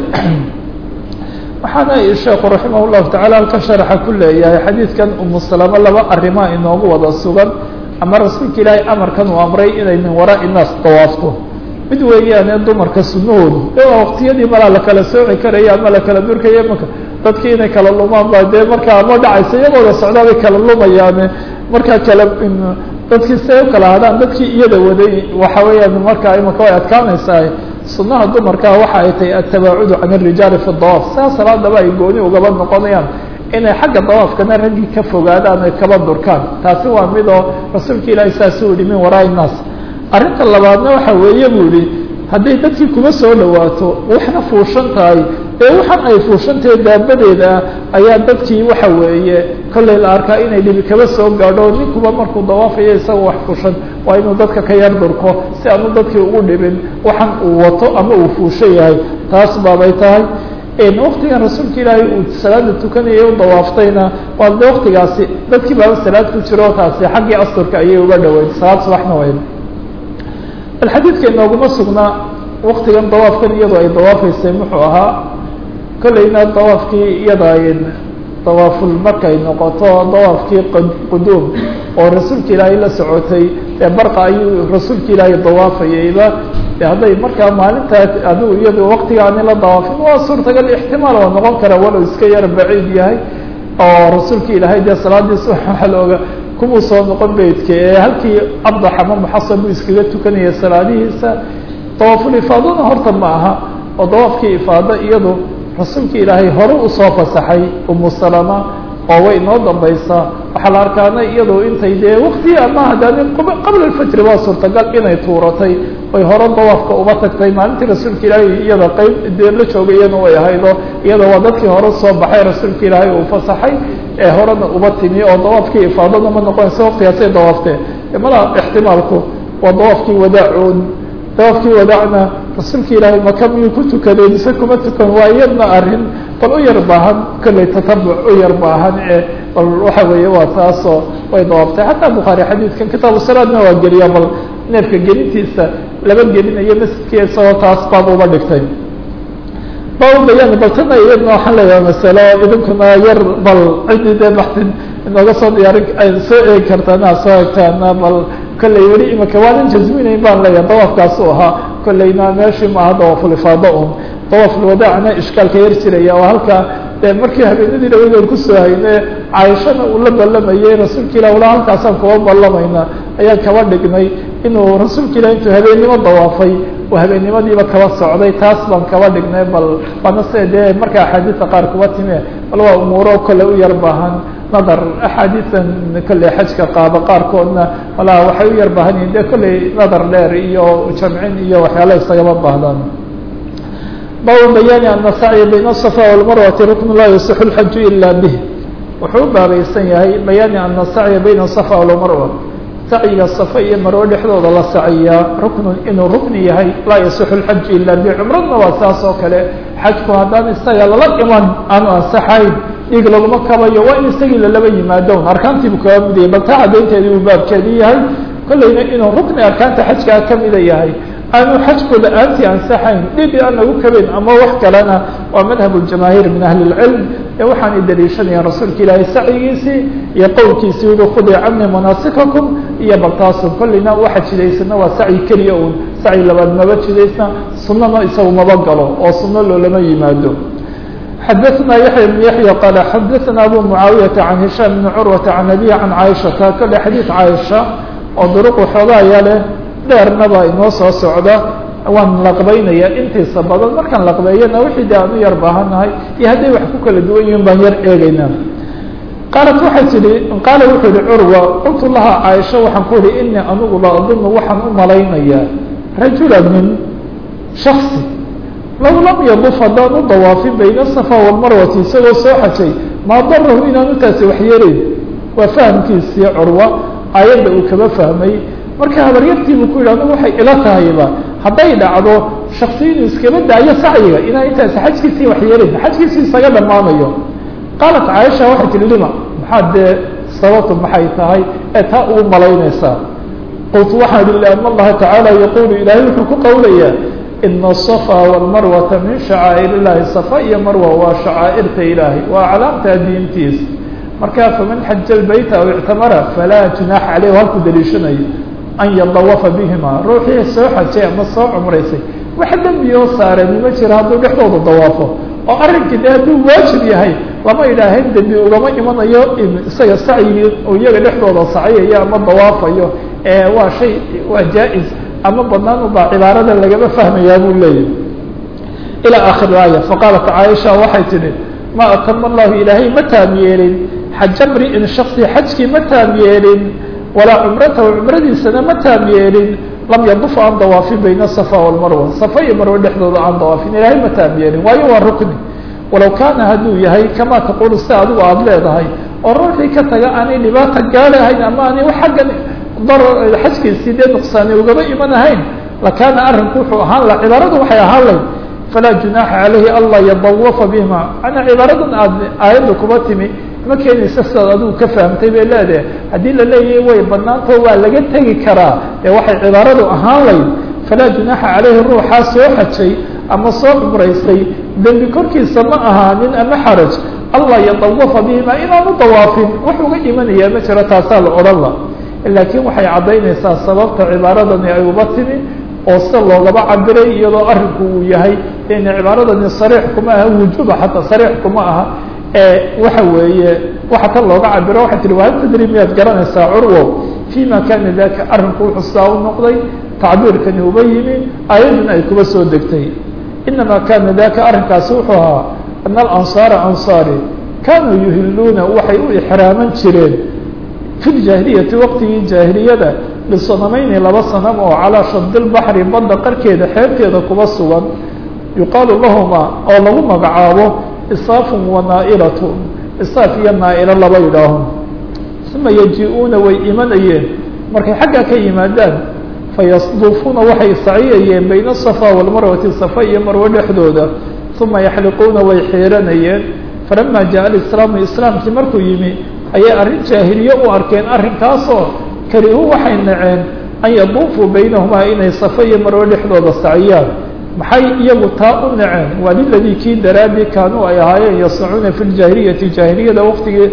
waxaana sheekhu raximah llahu tacala halka sharaxa ku leeyahay xadiidkan umu salamo laba arrimaa inoogu wada sugan ama rasuulka ilaahay amarkan uu amray inay min waraa'i naas dawaafto mid weeyaane dumarka sunahoodu waa waqtiyadii malaa lakala sooci karaya ama lakala durkaya maka dadkii inay kala lumaan ba dee markaa ma dhacaysa iyagooda socdaabay kala lumayaane markaa kala dadkii say u kala hadhaan dadkii iyada waday waxa weeyaan markaa imaka way adkaanaysaa sunaha dumarka waxa ay tahay atabaacudu can الrijaali fi dawaaf saa salaadaba ay gooni ugaba noqonayaan inay xagga dawaafkana raggii ka fogaadaan ay kaba durkaan taasi waa mid oo rasuulka ilaahay saasuu yihi min waraai الnaas arrinta labaadna waxa weeye buu yihi hadday dadkii kuma soo dhawaato waxna fuushan tahay ee waxan ay fuushan tahay daabadeeda ah ayaa dadkii waxa weeye kollay la arkaa inay dhibi kaba soo gaadho ninkuba markuu dawaafayo isagoo wax fuushan waa inuu dadka ka yar durko si aanu dadkii ugu dhibin waxan uu wato ama uu fuushan yahay taas baabay tahay waktigan rasuulka ilaahay uu salaada tukanayay u dawaaftayna waa de waktigaasi dadkii baaba salaad ku jiro taasi xaggii asturka ayay uga dhaweyn salaad subaxna weyn bal xadiidka inooguma sugnaa waktigan dawaafkan iyadoo ay dawaafaysay muxuu ahaa kolleyna dawaafkii iyada ay dawaaful markay noqoto dawaafkii quduum oo rasuulka ilaahay la socotay ee barqa ayuu rasuulka ilaahay dawaafayayba de hadday markaa maalintaas adigu iyado waktigaani la dawaafin waa suurtagal ixtimaal oo noqon kara walow iska yar baciid yahay oo rasuulka ilaahay dee salaadiisa waxaa looga kumuu soo noqon beydka ee halkii abdax ama muxasan buu iskaga tukanaya salaadihiisa dawaaful ifaadona horta ma aha oo dawaafkii ifaado iyadu rasuulka ilaahay hore usoo fasaxay umu salama oo way inoo dambaysaa waxaa la arkaana iyadoo intay dee wakti ama haddaani qabla alfajri waa suurtagal inay tuuratay oy hore dawaafka uba tagtay maalintii rasuulka ilaahay iyada qeyb dee la joogayana way ahaydo iyada waa dadkii hore soo baxay rasuulka ilaahay uu fasaxay ee horena uba timi oo dawaafkii ifaadada ma noqonaysa waktigaasay dawaaftee mala ixtimaalku waa dawaafkii wadaacoon dawaafkii wadaacna rasuulka ilaahay maka miyuu ku tukadeen ise kuma tukan waa iyadna arrin bal u yar baahan kolley tatabuc u yar baahan ee bal waxa weeye waa taasoo way dawaaftay xataa bukhaari xadiidkan kitaabu salaadna waa geliya bal neefka gelintiisa laba gelinayo masjidkii isagoo taas baab uba dhigtay baa bayaan bal tana iyadna waxaan leeyahay masalo idinkuna yar bal cidii dee baxtin inooga soo diyaarin ay soo eegi kartaana soo egtaana bal kolley weli imika waanan jasminayn baan leeyahay dawaafkaasu ahaa kolleyna meeshii maaha dawaafulifaado un dawaafulwadaacna ishkaalka yar jiraya oo halkaa dee markii habeenadii dhawadood kusoo hayne caaishana uu la ballamayay rasuulka ilah wala halkaasaan kuba ballamayna ayaan kaba dhignay inuu rasuulka ilah intuu habeennimo dawaafay uu habeennimadiiba kaba socday taas baan kaba dhignay bal waana se dee marka axaadiista qaar kuba time bal waa umuuro kole u yar baahan nadar axaadiisan kolley xajka qaaba qaarkoodna walaa waxay u yar baahan yihin dee kolley nadar dheer iyo jamcin iyo waxyaala isagama baahdaan baabu bayaani ana sacya bayna asafa walmarwati rukn laa yasixu lxaju ila bih wuxuu u baabaysan yahay bayaani ana sacya bayna asafa walmarwa sacyiga safa iyo marwo dhexdooda la saciyaa ruknun inuu rukni yahay laa yasixu lxaju ila bih cumradna waa saas oo kale xajku haddaan isaga lala iman aanu ansaxayn dhiig laguma kabayo waa in isagii lalaba yimaado arkaantiibu kaga midayay bal taa caddaynteedii uu baabkeedii yahay kolleyna inuu rukni arkaanta xajkaa kamida yahay aanu xajku la-aantii ansaxayn dhibi aan nagu kabayn ama wax kalena waa madhab ljamaahiir min ahli اlcilm ee waxaanay daliishanayaan rasuulka ilaahay sacyigiisii iyo qowlkiisii ui khudii cani manaasikakum iyo baltaasu kolleyna waxa jidaysana waa sacyi keliya un sacyi labaad maba jidaysna sunana isagu maba galo oo suno loolama yimaado xadaثna yaحya بن yaحya qala xadaثna abu mucaawiyaةa can hishaam bni curwata can abihi can caaishata kale xadiid caaisha oo duruq waxoogaaya leh dheernaba inoo soo socda waan laqbaynaya intiisa badan markaan laqbeeyana wixii de aan u yar baahannahay iyo hadday wax ku kala duwan yihin baan yar eegeynaa qaalat waxay tihi qaala wuxuu yihi curwa qultu laha caaisha waxaan ku ihi inii anugu la adunu waxaan u malaynayaa rajula min shaksi low lam yaduf haddaan u dawaafin bayna asafa walmarwati isagoo soo xajay maa darahu inaanu taasi waxyeelayn waa fahamkiisii curwa aayadda uu kaba fahmay marka habaryartiibuu ku yidhi anigu waxay ila tahayba hadday dhacdo shaksi inuu iskaba daayo sacyiga inaa intaasi xajkiisii waxyeelayn xajkiisii isaga dhammaanayo qaalat caaisha waxay tihi lima maxaa dee sababtu maxay tahay ee taa ugu malaynaysaa qultu waxaan ihi liana allaha tacaala yaquulu ilaahay wuxuu ku qowlayaa ina asafa walmarwata min shacaa'ir illahi safa iyo marwa waa shacaa'irta ilaahay waa calaamtaa diintiisa marka faman xaja lbayta aw ictamara falaa junaaxa caleyh halku daliishanayo an yadawafa bihima ruuxii soo xajay ama soo cumraysay wax dembiyoo saarani ma jira hadduu dhexdooda dawaafo oo arrinkii de hadduu waajib yahay lama idhaahayn dembi ugama imanayo isaga sacyigii uu iyaga dhexdooda sacyayo ama dawaafayo ee waa shay waa jaa-is ama banaan ubaa cibaarada lagama fahmayaa buu leeyahy ilى akhir aaya faqaalat caaisha waxay tihi ma atama allahu ilaahay ma taam yeelin xaja mri'in shaksi xajkii ma taam yeelin walaa cumratahu cumradiisana ma taam yeelin lam yaduf aan dawaafin bayna safa walmarwa safa iyo marwe dhexdooda aan dawaafin ilaahay ma taam yeelin waayo waa rukni walow kaana hadduu yahay kama taqulu si adigu aada leedahay oo ruuxii ka taga aanay dhibaata gaalahayn ama aanay xaggan xajkiisii dee nuqsaani ugaba imanahayn lakaana arrinku wuxuu ahaan la cibaaradu waxay ahaan layd falaa junaaxa calayhi anlaa yadawafa bihima manaa cibaaradan aad aayadda kuba timi ma keenaysa sidaad adigu ka fahamtay bay leedahay haddii la leeyahay way banaanto waa laga tegi karaa dee waxay cibaaradu ahaan layd falaa junaaxa caleyhi ruuxaa soo xajay ama soo cumraystay dembi korkiisa ma ahaanin ama xaraj allah yatawafa bihima inaanu dawaafin wax uga imanayaa ma jiro taasaa la odhan la laakiin waxay caddaynaysaa sababta cibaaradani ay uba timi oo sida loogaba cabiray iyadoo arrinku uu yahay in cibaaradani sariix kuma aha wujuba xataa sariix kuma aha waxa weeye waxa tan looga cabiro waxay tihi wahal tadri miyaad garanaysaa curwow fima kana daka arrinku wuxuu sidaa u noqday tacbiirkani uba yimi ayadduna ay kuba soo degtay inama kana daka arrinkaasi wuxuu ahaa ana alansaara ansaari kanuu yuhiluuna waxay u ixraaman jireen fi ljaahiliyati waqtigii jaahiliyada lisanamayni laba sanam oo calaa shadi lbaxri badda qarkeeda xeebteeda kuba sugan yuqaalu lahuma oo lagu magacaabo isaafun wa naa'ilatun isaaf iyo naa'ilo laba yidhaaho uma yaji-uuna way imanayeen markay xaggaa ka yimaadaan fayasduufuuna waxay saciyayeen bayna asafa walmarwati safa iyo marwo dhexdooda uma yaxliquuna way xiiranayeen falama jaءa alislaamu islaamkii markuu yimi ayay arrin jaahiliye u arkeen arrinkaasoo karihuu waxay naceen an yaduufuu baynahumaa inay safa iyo marwo dhexdooda saciyaan maxay iyagu taa u naceen waa liladii kii daraadii kaanuu ay ahaayeen yasnacuuna fi ljaahiliyati jaahiliyada waqtigii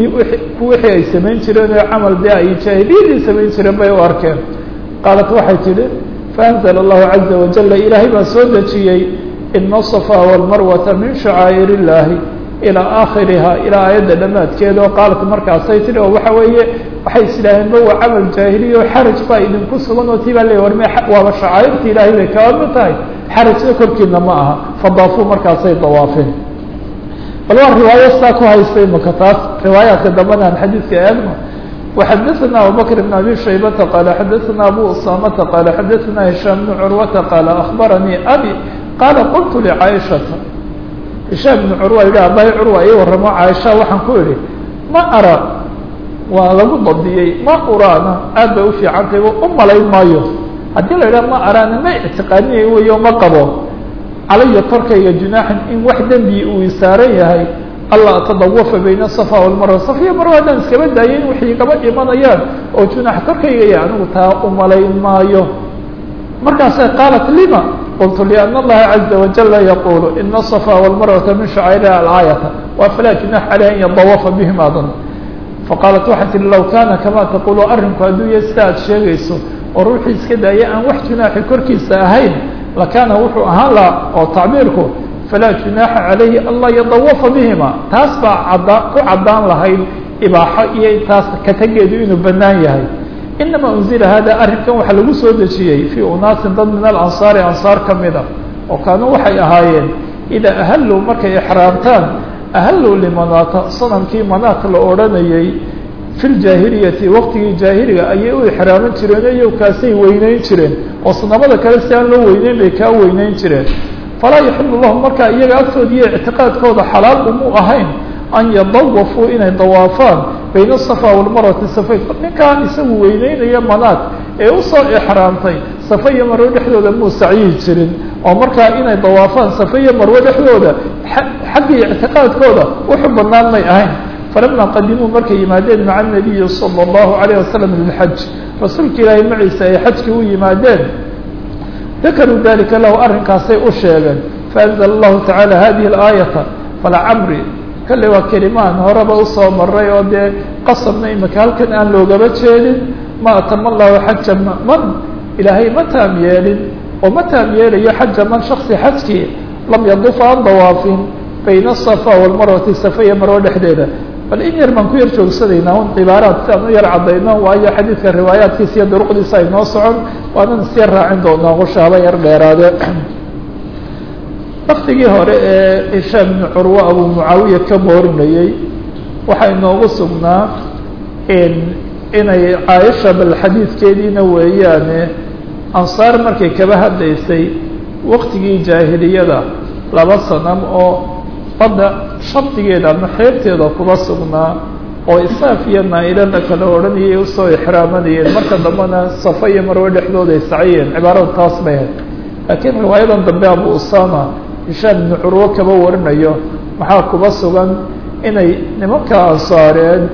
wixii ay samayn jireen oo camal dee ay jaahiliyadii samayn jireen bay u arkeen qaalat waxay tidhi faanzla allahu caza wajala ilaahay baa soo dejiyey ina asafa walmarwata min shacaa'ir illaahi ilaa aakhiriha ilaa aayadda dhammaadkeeda oo qaalat markaasay tidhi oo waxa weeye waxay islaaheen ba waa camal jaahiliya oo xaraj baa idinku sugan oo tii baa leey war me waaba shacaa'irta ilaahay bay kaba mid tahay xarajna korkiina ma aha fadaafuu markaasay dawaafeen bal waa riwaayo saa ku haystay maka taas riwaayaadka dambana aan xadiidka eegno وxadثna abubكر بن abي شhaybةa qال xadثna abu usamةa qال xadثna هiشhام بن curwةa qال أخbarnيi abي qاala qلت لcاaشhaةa هiشhام بن curwa yihi abay curwa ii waramo caaشha waxaan ku idhi ma ara waa lagu dabdiyey ma uraana aad bay ufiicantay u malayn maayo haddii la idhaha ma araana ma اctiqaadinay weyo ma qabo calaya korkayga junaaxan in wax dembi uu isaaran yahay alla atadawafa bayna asafa walmarwa safiya marwa haddaan iskaba daayay in waxay igaba imanayaan oo junaax korkaygaya anigu taa umalayn maayo markaasay qaalat lima qultu liana allaha caza wajala yaqulu ina asafa walmarwata min shacairiha alaayata wa falaa junaax caleyh an yadawafa bihim adan faqaalat waxay tihi low kaana kama taqulu arrinku hadduu ya sida aad sheegayso oo ruuxii iska daaya aan wax junaaxi korkiisa ahayn lakaana wuxuu ahaan laha oo tacbiirku falaa junaaxa calayhi anlaa yadawafa bihima taas baa cadda ku caddaan lahayd ibaaxo iyo taas katageedu inuu bannaan yahay inama unzila hada arrinkan waxaa lagu soo dejiyey fii unaasin dad min alansaari ansaar ka mid a oo kaanuu waxay ahaayeen idaa ahalluu markay ixraamtaan ahalluu limanaata sanamkii manaat la odhanayay fi ljaahiliyati waqtigii jaahiliga ayay u ixraaman jireen o iyagu kaasay weyneyn jireen oo sanamada kale si aan loo weyneyn bay kaa weyneyn jireen falaa yaxilu lahum markaa iyaga agtooda iyo ictiqaadkooda xalaal umu ahayn an yadawafuu inay dawaafaan bayna asafa walmarwati safayn ninkaan isagu weyneynaya manaad ee usoo ixraamtay safa iyo marwo dhexdooda muu sacyihi jirin oo markaa inay dawaafaan safa iyo marwo dhexdooda xaggii ictiqaadkooda wuxu banaan may ahayn falama qadimuu markay yimaadeen maca nabiyi sala allahu alayh wasalam lilxaj rasuulka ilaahay maciisa ay xajkii u yimaadeen dakaruu dalika lahu arrinkaasay u sheegeen faanzla allahu tacaala hadihi alaayata falacamri kale waa kelimaan horeba usoo maray oo dee qasabna imika halkan aan loogaba jeedin ma atama allahu xaja man ilaahay ma taam yeelin oo ma taam yeelayo xaja man shaksi xajkii lam yaduf aan dawaafin bayna asafa walmarwati safa iyo marwo dhexdeeda bal in yar baan ku yar joogsanaynaa un cibaaraad si aan u yar caddayno waayo xadiidka riwaayaadkiisa iyo duruqdiisa ay noo socon waanan is yar raacin doonaa qushaaba yar dheeraade waktigii hore ee hishaam ibnu curwa abuu mucaawiya ka moorinayey waxaa inoogu sugnaa inay caaisha bal xadiidkeediina weeyaane ansaar markay kaba hadlaysay waktigii jaahiliyada laba sanam oo badda shardigeeda ama xeebteeda kuba sugnaa oo isaaf iyo naa-ilo la kala odhanayay usoo ixraamanayeen marka dambena safa iyo marwe dhexdooda ay saciyeen cibaarada taas bay ahayd laakiin riwaayadan dambe abu usama hishaam ibnu curwo kaba warinayo maxaa kuba sugan inay nimanka ansaareed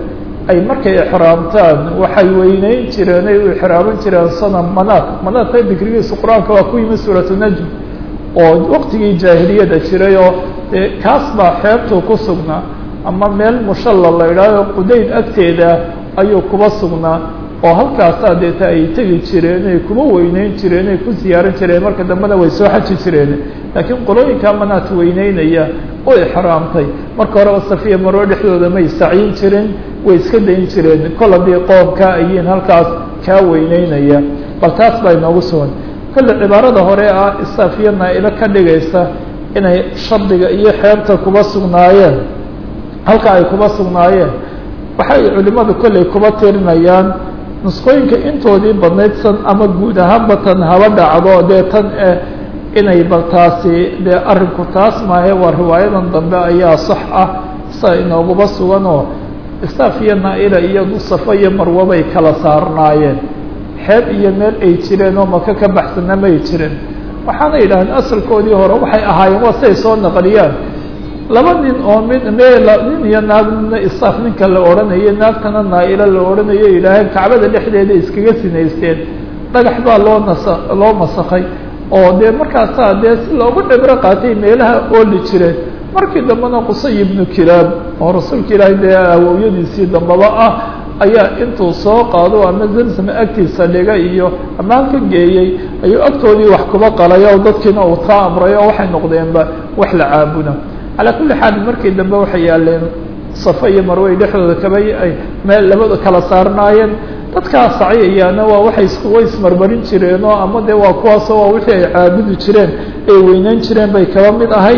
ay markay ixraamtaan waxay weyneyn jireen ay u ixraaman jireen sanam manaat manaadka dikrigiisu qur-aanka waa ku yimi suuratu najm oo waqtigii jaahiliyada jiray oo dee kaas baa xeebtuu ku sugnaa ama meel mushalla la idhaaho qudayd agteeda ayuu kuba sugnaa oo halkaasaa deeta ay tegi jireen ay kuma weyneyn jireen ay ku ziyaaran jireen marka dambena way soo xaji jireen laakiin qolooyinkaa manaat weyneynaya oo ixraamtay marka horeba safiya marwe dhexdooda may sacyin jirin way iska dayn jireen kol haddii qoomkaa ayiin halkaas kaa weyneynaya bal taas baa inoogu sugan kolle cibaarada hore ah isaafiya naa-ilo ka dhigaysa inay shardiga iyo xeebta kuba sugnaayeen halka ay kuba sugnaayeen waxay culimadu kolley kuba tirinayaan nusqooyinka intoodii badnayd san ama guud ahaanba tan haba dhacdo dee tan eh inay bal taasi dee arrinku taas maahe waa riwaayadan dambe ayaa sax ah sa inooguba suganoo isaaf iyo naa-ila iyo dusafa iyo marwo bay kala saarnaayeen xeeb iyo meel ay jireen oo maka ka baxsana may jirin waxaana yidhahdeen asalkoodii hore waxay ahaayeen waa siay soo naqliyaan laba nin oo mid meel nin iyo naag midna isaaf ninka la odhanayo naagtana naa-ilo la odhanayo yidhaaheen kacbada dhexdeeda iskaga sinaysteen dhagax baa loo nasa loo masakay oo dee markaasaa dee si loogu dhibro qaatay meelaha ooli jireen markii dambena qusay ibnu kilaab oo rasuulka ilaahay dee awowyadiisii dambaba ah ayaa intuu soo qaado ama zamsam agtiisa dhiga iyo ammaan ka geeyey ayuu agtoodii wax kuba qalay oo dadkiina uu taa amray oo waxay noqdeenba wax la caabuda calaa kulli xaal markii dambe waxay yaaleen safa iyo marwey dhexdooda kaba ay meel labada kala saarnaayeen dadkaa sacyayaana waa waxay way ismarmarin jireen oo ama dee waa kuwaasoo waa wixii ay caabudi jireen ay weyneyn jireen bay kaba mid ahayd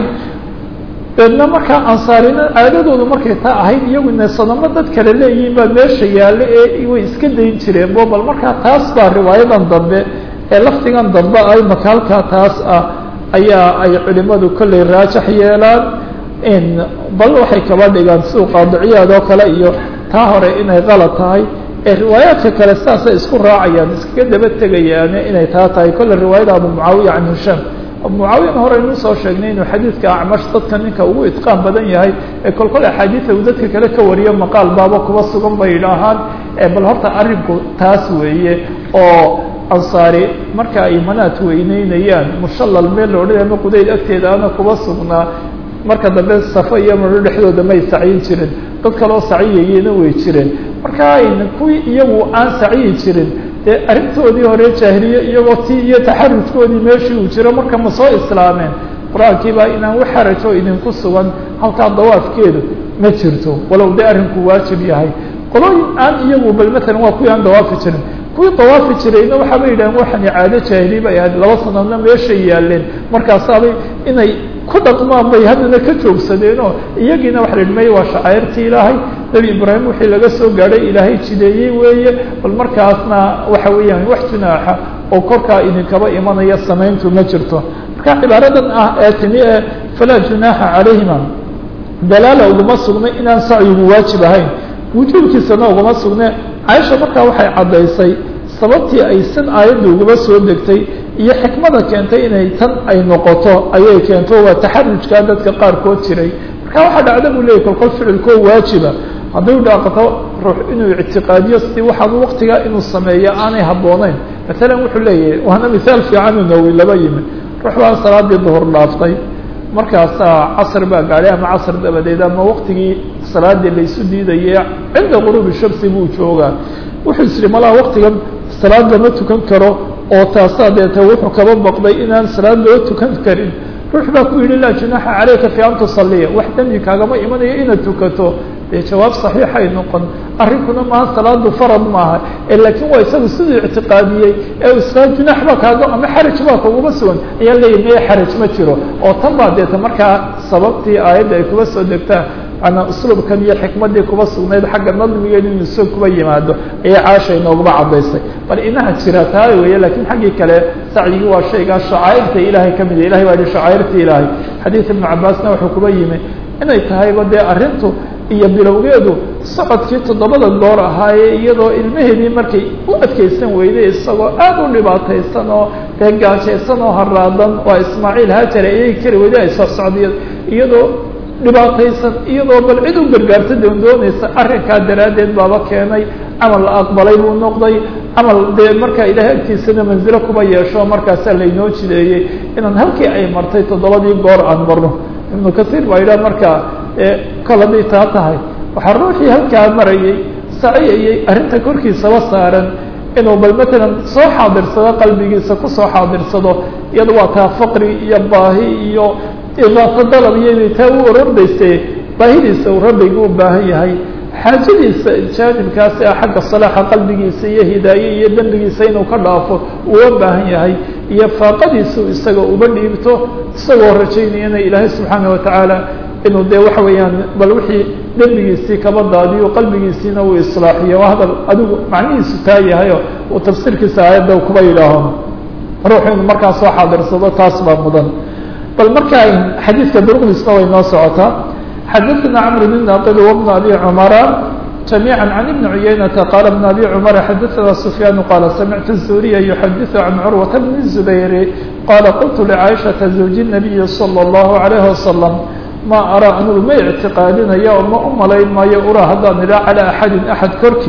deedna markaa ansaarina caadadoodu markay taa ahayd iyaguna sanamo dad kale leeyihiin baa meesha yaallo ee way iska dayn jireen bo bal markaa taas baa riwaayadan dambe ee lafdigan dambe ay maka halkaa taas ah ayaa ay culimadu kolley raajax yeelaan in bal waxay kaba dhigaan siduu qaadiciyaad oo kale iyo taa hore inay qalad tahay ee riwaayaadka kale sidaasay isku raacayaan iskaga daba tegayaane inay taa tahay kolle riwaayada abu mucaawiya can hishaam abu mucaawiyana hore inuu soo sheegnay inuu xadiidka acmash dadka ninka ugu itqaan badan yahay ee kol kol axaadiida uu dadka kale ka wariyo maqaal baaba kuba sugan bay idhaahaan bal horta arrinku taas weeye oo ansaari marka ay manaad weyneynayaan mushallal meel la odhanaya ama qudayd agteeda ana kuba sugnaa marka dambe safo iyo maro dhexdooda may sacyin jirin dad kaloo saciyayena way jireen marka ayna kuwii iyagu aan sacyi jirin dee arrintoodii hore jaahiliye iyagoo ti iyo taxarujkoodii meeshii uu jiro marka ma soo islaameen qur-aankii baa inaan wax xarajo idinku sugan halkaa dawaafkeedu ma jirto walow dee arrinku waajib yahay qolooyin aan iyagu bal matalan waa kuwii aan dawaafi jirin kuwii dawaafi jirayna waxaabay yidhahen waxani caado jaahiliye bay ahayd laba sanadoodna meeshay yaaleen markaasaabay inay ku dhaqmaan bay haddana ka joogsadeenoo iyagiina waxa la yidhi maya waa shacairtii ilaahay nebi ibraahim wixii laga soo gaadhay ilaahay jideeyey weeye bal markaasna waxa weeyaan wax junaaxa oo korkaa idinkaba imanaya samayntu ma jirto marka cibaaradan ah ee timi ee falaa junaaxa calayhima dalaala uguma sugnay inaan sacyigu waajib ahayn wujuubkiisana uguma sugne caaisha markaa waxay caddaysay sababtii ay sin aayadda ugaba soo degtay iyo xikmada keentay inay tan ay noqoto ayay keento waa taxarujkaa dadka qaarkood jiray marka waxaa dhacda buu leeyay kolkol ficilkoo waajiba hadduu dhaaqato ruux inuu ictiqaadiyo si waxaan waktigaa inuu sameeyo aanay habbooneyn matalan wuxuu leeyahay waana mithaal fiican unawi laba yimi ruux baa salaadii duhur dhaaftay markaasaa casr baa gaadhay ama casr dabadeed ama waktigii salaadii laysu diidaye cinda quruubi shamsi buu joogaa wuxuu isiri malaha waktigan salaad lama tukan karo oo taasaa deete wuxuu kaba baqday inaan salaad loo tukan karin ruux baa ku yidhi laa junaaxa calayka fi an tusaliya wax dembi kaagama imanayo inaad tukato dee jawaab saxiixay noqon arrinkuna maaha salaadu farad maaha ee laakiin waa isagu siduu ictiqaadiyey ee isla junaax baa kaaga ama xaraj baa kaguma sugan ayaa leeyahy meye xaraj ma jiro oo tan baa deeta markaa sababtii aayadda ay kuba soo degtaa ana usluubkan iyo xikmaddii kuba sugnayd xagga nadmigeedu inuu soo kuba yimaado ayay caasha inooguma caddaysay bal inaha jira taa weeye lakiin xaggii kale sacyigii waa shaygaa shacaa'irta ilaahay ka mid ilahay baa yihi shacaa'irta ilaahay xadiid ibnu cabaasna wuxuu kuba yimi inay tahayba dee arrintu iyo bilowgeedu socodkii toddobada goor ahaayee iyadoo ilmaheedii markay u adkaysan weyday isagoo aad u dhibaataysan oo dee gaajaysan oo haraadan waa ismaaciil haajare ayay kari weyday ay soo socdiya iyadoo dhibaataysan iyadoo bal cid u gargaarta doondoonaysa arrinkaa daraaddeed baaba keenay camal la aqbalay buu noqday camal dee markaa ilaahay agtiisana manzilo kuba yeesho markaasaa laynoo jideeyey inaan halkii ay martay toddobadii goor aan marno ibnu kasiir baa yidhaha markaa kol hadday taa tahay waxaa ruuxii halkaa marayay saciyayay arrinta korkiisaba saaran inuu bal matalan soo xaadirsado qalbigiisa kusoo xaadirsado iyada waa taa faqri iyo baahi iyo idaafa dalab iyada taa u orordayse baahidiisa uu rabbiga u baahan yahay xaajadiisa jaanibkaasi ah xagga salaaxa qalbigiisa iyo hidaaye iyo dembigiisa inuu ka dhaafo uga baahan yahay iyo faaqadiisu isaga uba dhiibto isagoo rajaynayana ilaahay subxaana watacaala inuu dee waxa weeyaan bal wixii dembigiisii kaba daadiyo qalbigiisiina uu islaaxiyo waa hadal adigu macnihiisu taa yahayo uu tafsiirkiisa aayadda kuba yidhaaho ruuxu inuu markaa soo xaadirsado taas baa mudan bal marka xadiidka duruqdiisna way noo socotaa xadaثna cمr بن ناqل وبن أbي cمرa جميعا عن بن عyynة qال بن أbي cمر xadaثna سفyان qال سمعت الزهريa يحadiث عن cروة بن الزبير qال qلت لعائشhaةa زوج النبي صلى الله عليه وسلم ma arىa anigu ma اعtiقاadinaya oo ma u malayn maayo ura haddaan idha عalى أحadi أحad korki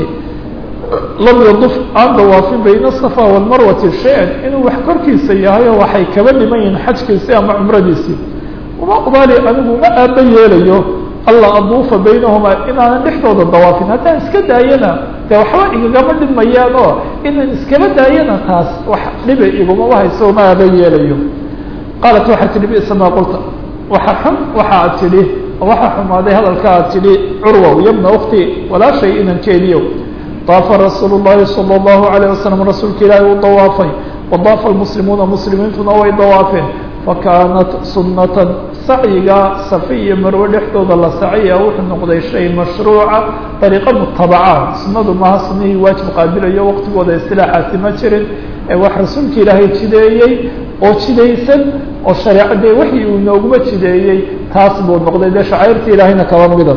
lam yaduf aan dawaafin bayna الصفا والmarwati شhayئا inuu wax korkiisa yahay oo waxay kaba dhiman yihin xajkiisii ama cumradiisii uma ubaali anigu ma aaba yeelayo alla aduufa baynahumaa inaanan dhexdooda dawaafin haddaan iska daayana dee waxba igagama dhimayaan oo inaan iskaba daayana taas wax dhiba igumaba hayso ma aaba yeelayo qaalat waxaa tidhi bisa maa qulta waxa xun waxa aad tidhi waxa xumaaday hadalka aad tidhi curwow yabna ukti walaashay inankeediyo daafa rasuulu llahi salى اllahu alayه wasalam rasuulka ilaahi uu dawaafay wadaafa lmuslimuuna muslimiintuna way dawaafeen fakaanat sunatan sacyiga safi iyo marwe dhexdooda la saciya wuxuu noqday shay mashruuca dariiqo mutabaca sunadu maha sunihii waajib qaabilayo waqtigooda istilaaxaasi ma jirin ee wax rasuulka ilaahay jideeyey oo jidaysan oo shareecadee waxii uu nooguma jideeyey taas buu noqday dee shacairta ilaahayna kaba mida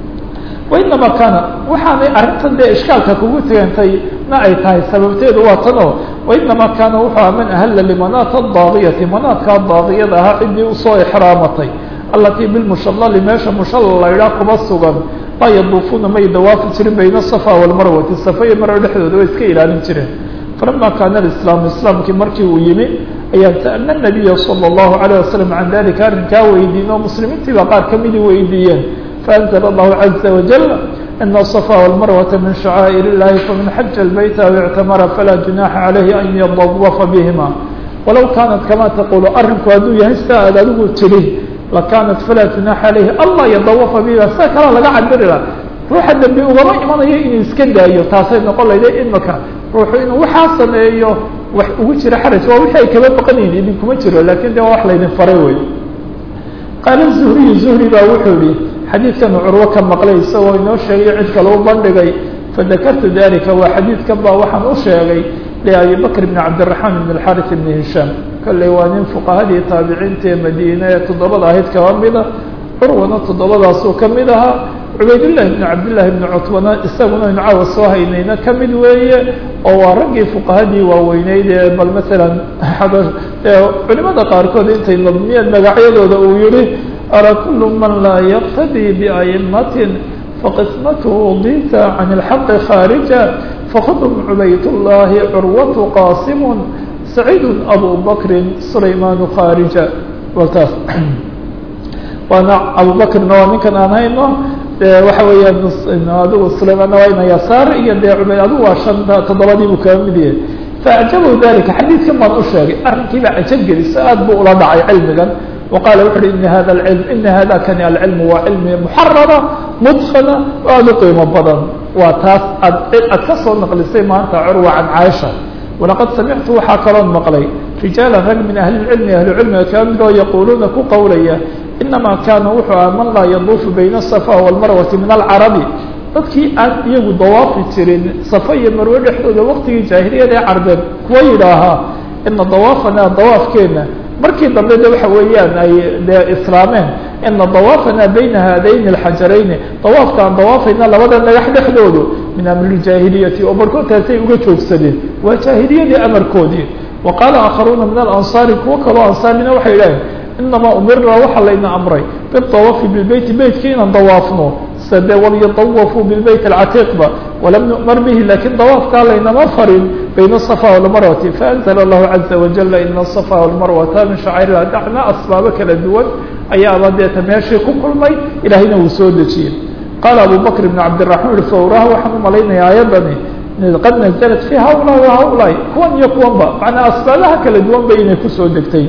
wainama kaana waxaanay arrintan dee ishkaalka kugu tegantay na ay tahay sababteedu waa tan oo wainama kaana wuxuu aha man ahalla limanaat adaaqiyati manaadkaa daaqiyada ahaa ciddii usoo exraamatay allatii bilmushallali meesha mushallal laydhaa kuma sugan laa yaduufuuna may dawaafi jirin bayna asafa walmarwati safa iyo marwe dhexdooda way iska ilaalin jireen falama kaana alislaamu islaamkii markii uu yimi ayaan sa'alna nabiya sala allahu alayh wasalam can dalika arrinkaa weydiin oo muslimiintii baa qaar kamidii weydiiyeen فأنزل الله عز وجل إن الصفا والمروة من شعائر الله فمن حج البيت أو اعتمر فلا جناح عليه أن يطوف بهما ولو كانت كما تقول أرنك هدو يهستا أدو تليه لكانت فلا جناح عليه الله يطوف بهما ساكرا لقى عبر الله روح الدنبي وغما إيمان إن إسكن دايو تاسين نقول لي إنك روح إنه وحاسن إيو وجر حرج ووحي كما بقنين إذنكم جروا لكن ده وحلا إذن فريوي قال الزهري الزهري باوحولي xadiidkan curwo ka maqlay isagoo inoo sheegay cid kale u bandhigay fadakartu dalika waa xadiidkan baa waxaan u sheegay liabi bakr bn cabdiraxmaan bn alxaris bn hishaam kolley waa nin fuqahadii taabiciinta ee madiine ee toddobada ahayd kaba mida curwana toddobadaasuu ka mid ahaa cubaydullahi bn cabdillahi bni cutbana isaguna inu caawa soo haynayna ka mid weeye oo waa raggii fuqahadii waaweyneyd ee bal maalan culimada qaarkood intay nadmiyeen magacyadooda uu yihi أرى كل من لا يقتدي بأئمة فقسمته ضيت عن الحق خارجا فخذهم عبيد الله عروة قاسم سعيد أبو بكر سليمان خارجا وtaas waana abu bكr waa ninkan aan hayno waxa weeya adigu سlayman waa ina yasaar iyo de cubay adigu waa شhanta toddobadii buu kaga mid yahay فأعجبه ذلika xadiidkan baan u sheegay arrinkii baa cajab gelisa aad buu ula dhacay cilmigan وqال وxu uhi iن hada العلم iن hada kani العلم waa cilmi محarرة مدkنة oo aad u qiimo badan waa taas ad ad ka soo نqlisay maanta curوة can cاaشha ولaqad samictu waxaa kaloon maqlay رiجaaلا rag min أهli العلم أهlu cilmiga kaa mid oo yaquluuna ku qowlaya inama kana wuxuu aha man laa yaduufu bayna الصفا والmarwati min الcarabi dadkii aan iyagu dawaafi jirin safa iyo marwe dhexdooda waqtigii jaahiliyada ee carbeed kuwa yidhaahaa ina dawaafana dawaafkeena markii dambe de waxa weeyaan ay de islaameen ina dawaafana bayna haadayn اlxajarayni dawaafka aan dawaafayna labada dhagax dhexdoodu min amri jaahiliyati oo barkoodtaasay uga joogsadeen waa jaahiliyadii amarkoodii wa qaala aakharuuna min alansaari kuwo kaloo ansaarina waxay idhaheen inamaa umirna waxaa layna amray bidawafi bilbeyti beytka inaan dawaafno sade walyadawafuu bilbeyt alcatiiqba walam nu'mar bihi lakin dawaafkaa laynama farin bayna asafa walmarwati faanzla allahu caza wajala ina asafa walmarwata min shacairilah dacna asbaabo kala duwan ayaaba deeta meeshii ku kulmay ilaahayna wuu soo dejiyey qaala abu bakr ibn cabdiraxmaan ui fawraha waxaan u malaynaya aayadani qad naزlat fi haulaai wa haulaai kuwan iyo kuwanba macnaa asbaabaha kala duwan ba inay kusoo degtay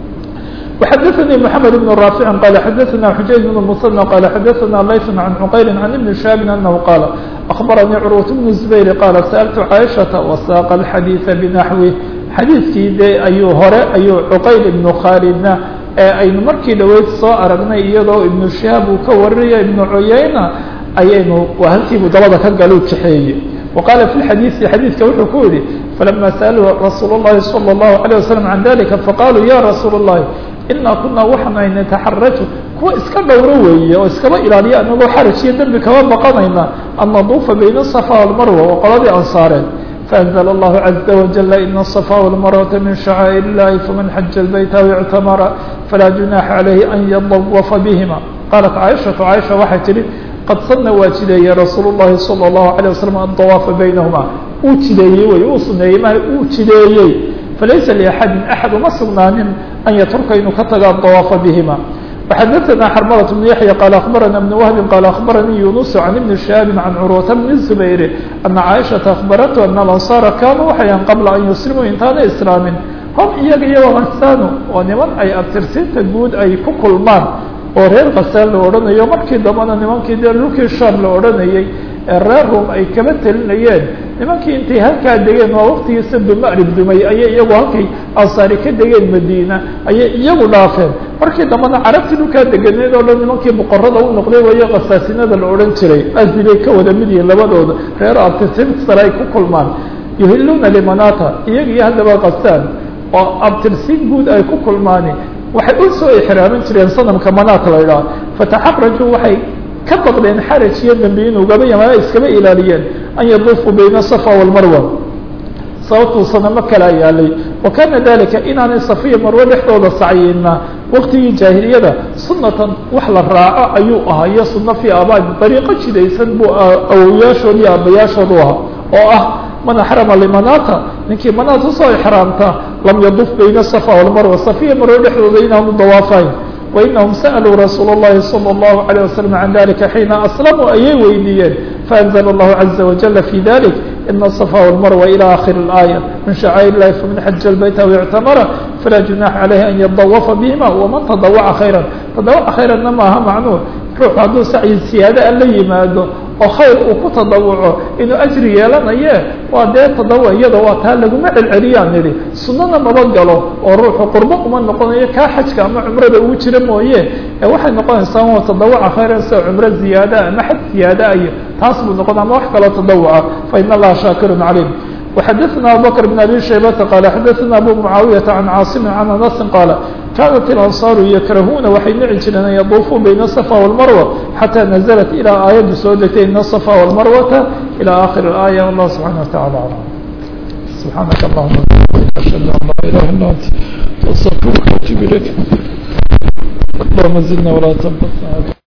وxadثnي محamed بن رافع qال xadثna xujayج بن المصنى qال xadثna layث عن cqayl عن iبن شhاب أنه qاaل أخبرني cروة بن زبير qال سألت عائشhaة وsاq الxadيiث بنaحوه xadiiثkii de ayuu hore ayuu cqayl iبن khاalidna ee aynu markii dhaweyd soo aragnay iyadoo iبن شhihاab uu ka warinayo iبن cuyayna ayaynu waa halkiibuu dabada ka galu kaxeeye وqاla في الxadيiثi xadيiثka wuxuu ku yihi فلما sألوا رasuul الlahi صلى الله عليه وسلم عن ذلika faqالوا ya رasuul الlahi inaa kunaa waxaanu nataxaraju kuwa iska dhowro weeye oo iskaba ilaaliya anagoo xaraj iyo dembi kaba baqanayna an naduufa bayna الصفا والmarwa waa qoladii ansaareed faأnزل الlahu عaزa وaجل ina الصفا والmarwata min شhacاaئر الlahi faman xaja الbayt aw اctamara falaa جuنaaxa عalayhi an yadawafa bihima qaalat caaishaةu caaisha waxay tihi qad sana waa jideeyey rasuul الlahi salى الlahu عalيه waslم adawaafa baynahuma uu jideeyey wey uu suneeyey ma uu jideeyey falaysa liaxadi axad uma sugnaanin an yatruka inuu ka tago adawaafa bihima وxadثna xrmلة بن yaحyى qال أخbarana بن وهب qال أخbaranii yuنuس عن iبن شhهاب عن cروة بن الزبير أنa cائشhaةa أخbarته أن الأنصاaر kanuu waxayan qabla an yuslimuu intaana islaamin hom iyaga iyo وغasano oo niman ay abtirsinta guud ay ku kulmaan oo reer kasaan la odhanayo markii dambana nimankii dee dhulkii sham la odhanayey ee reer rum ay kaba telinayeen nimankii intay halkaa degeen waa waktigiisa bimarib dumay ayay iyagu halkay ansaari ka degeen madiina ayay iyagu dhaafeen markii dambana carabtii dhulkaa deganeed oo dhan nimankii boqorada u noqday wayo khasaasinada la odhan jiray asdi bay ka wada mid yihiin labadooda reer abtirsinsare ay ku kulmaan yuhiluuna limanata iyaga iyo haddaba kasaan oo abtirsin guud ay ku kulmaani waxay u soo ixraamin jireen sanamka manaat la idhaha fataxaqrajuu waxay ka baqdeen xaraj iyo dambi inuu gaba yamaana iskaba ilaaliyeen an yaduufuu bayna asafa walmarwa sababtuu sanamo kalaa yaalay wa kana dalika inaanay safiya marwe dhexdooda sacyina waktigii jaahiliyada sunatan wax la raaco ayuu ahaa iyo suno fii abaad dariiqo jidaysan buu awoyaashood iyo aabayaashood u ahaa oo ah man axrama limanata ninkii manaat usoo ixraamta lam yaduf bayna asafa walmarwa safiya marwe dhexdooda inaanu dawaafayn wainahum sa'luu rasuul اllahi salى اllahu عalيه waslm can dalika xiina aslamuu ayay weydiiyeen faأnzla اllahu caza wajala fi dalik ina الصفا والmarwa ilى akhir الآية min شhacاir الlahi faman xaja الbayt aw اctamara falaa junaxa عalayhi an yadawafa bihima waman tadawaca khayra tadawaca khayranna maaha macnuur ruuxu hadduu sacyi siyaada a la yimaado oo khayr uu ku tadawuco inuu ajri yeelanaye waa dee tadawa iyada waa taa laguma celceliyaan nidhi sunana maba galo oo ruuxu qurbo uma noqonayo kaa xajka ama cumrada ugu jira mooye ee waxay noqonaysaa wa tadawaca khayran sida cumro ziyaada ama xaj ziyaada iyo taas buu noqon ama wax kaloo tadawuca fa in allaha shaakirun calim وxadثna abubكر بن abي شhaybةa qال xadثna abu mعaawiyaةa عan cاaصm عan aنasi qاaل kanat الأnصاaru yakrahuna waxay nici jireen an yaduufuu bayna الصفا والmarوة xatى naزلت ilaa aayaddu soo degtay in الصفا والmarwata ilى akhir الآية والله سubحanaه وتaعالى aعلم سubحaanaka اللهma أشhهad an laa إله ilا أnت أستغفirka وأتوب إليك اللهma زدna ولا تنقصna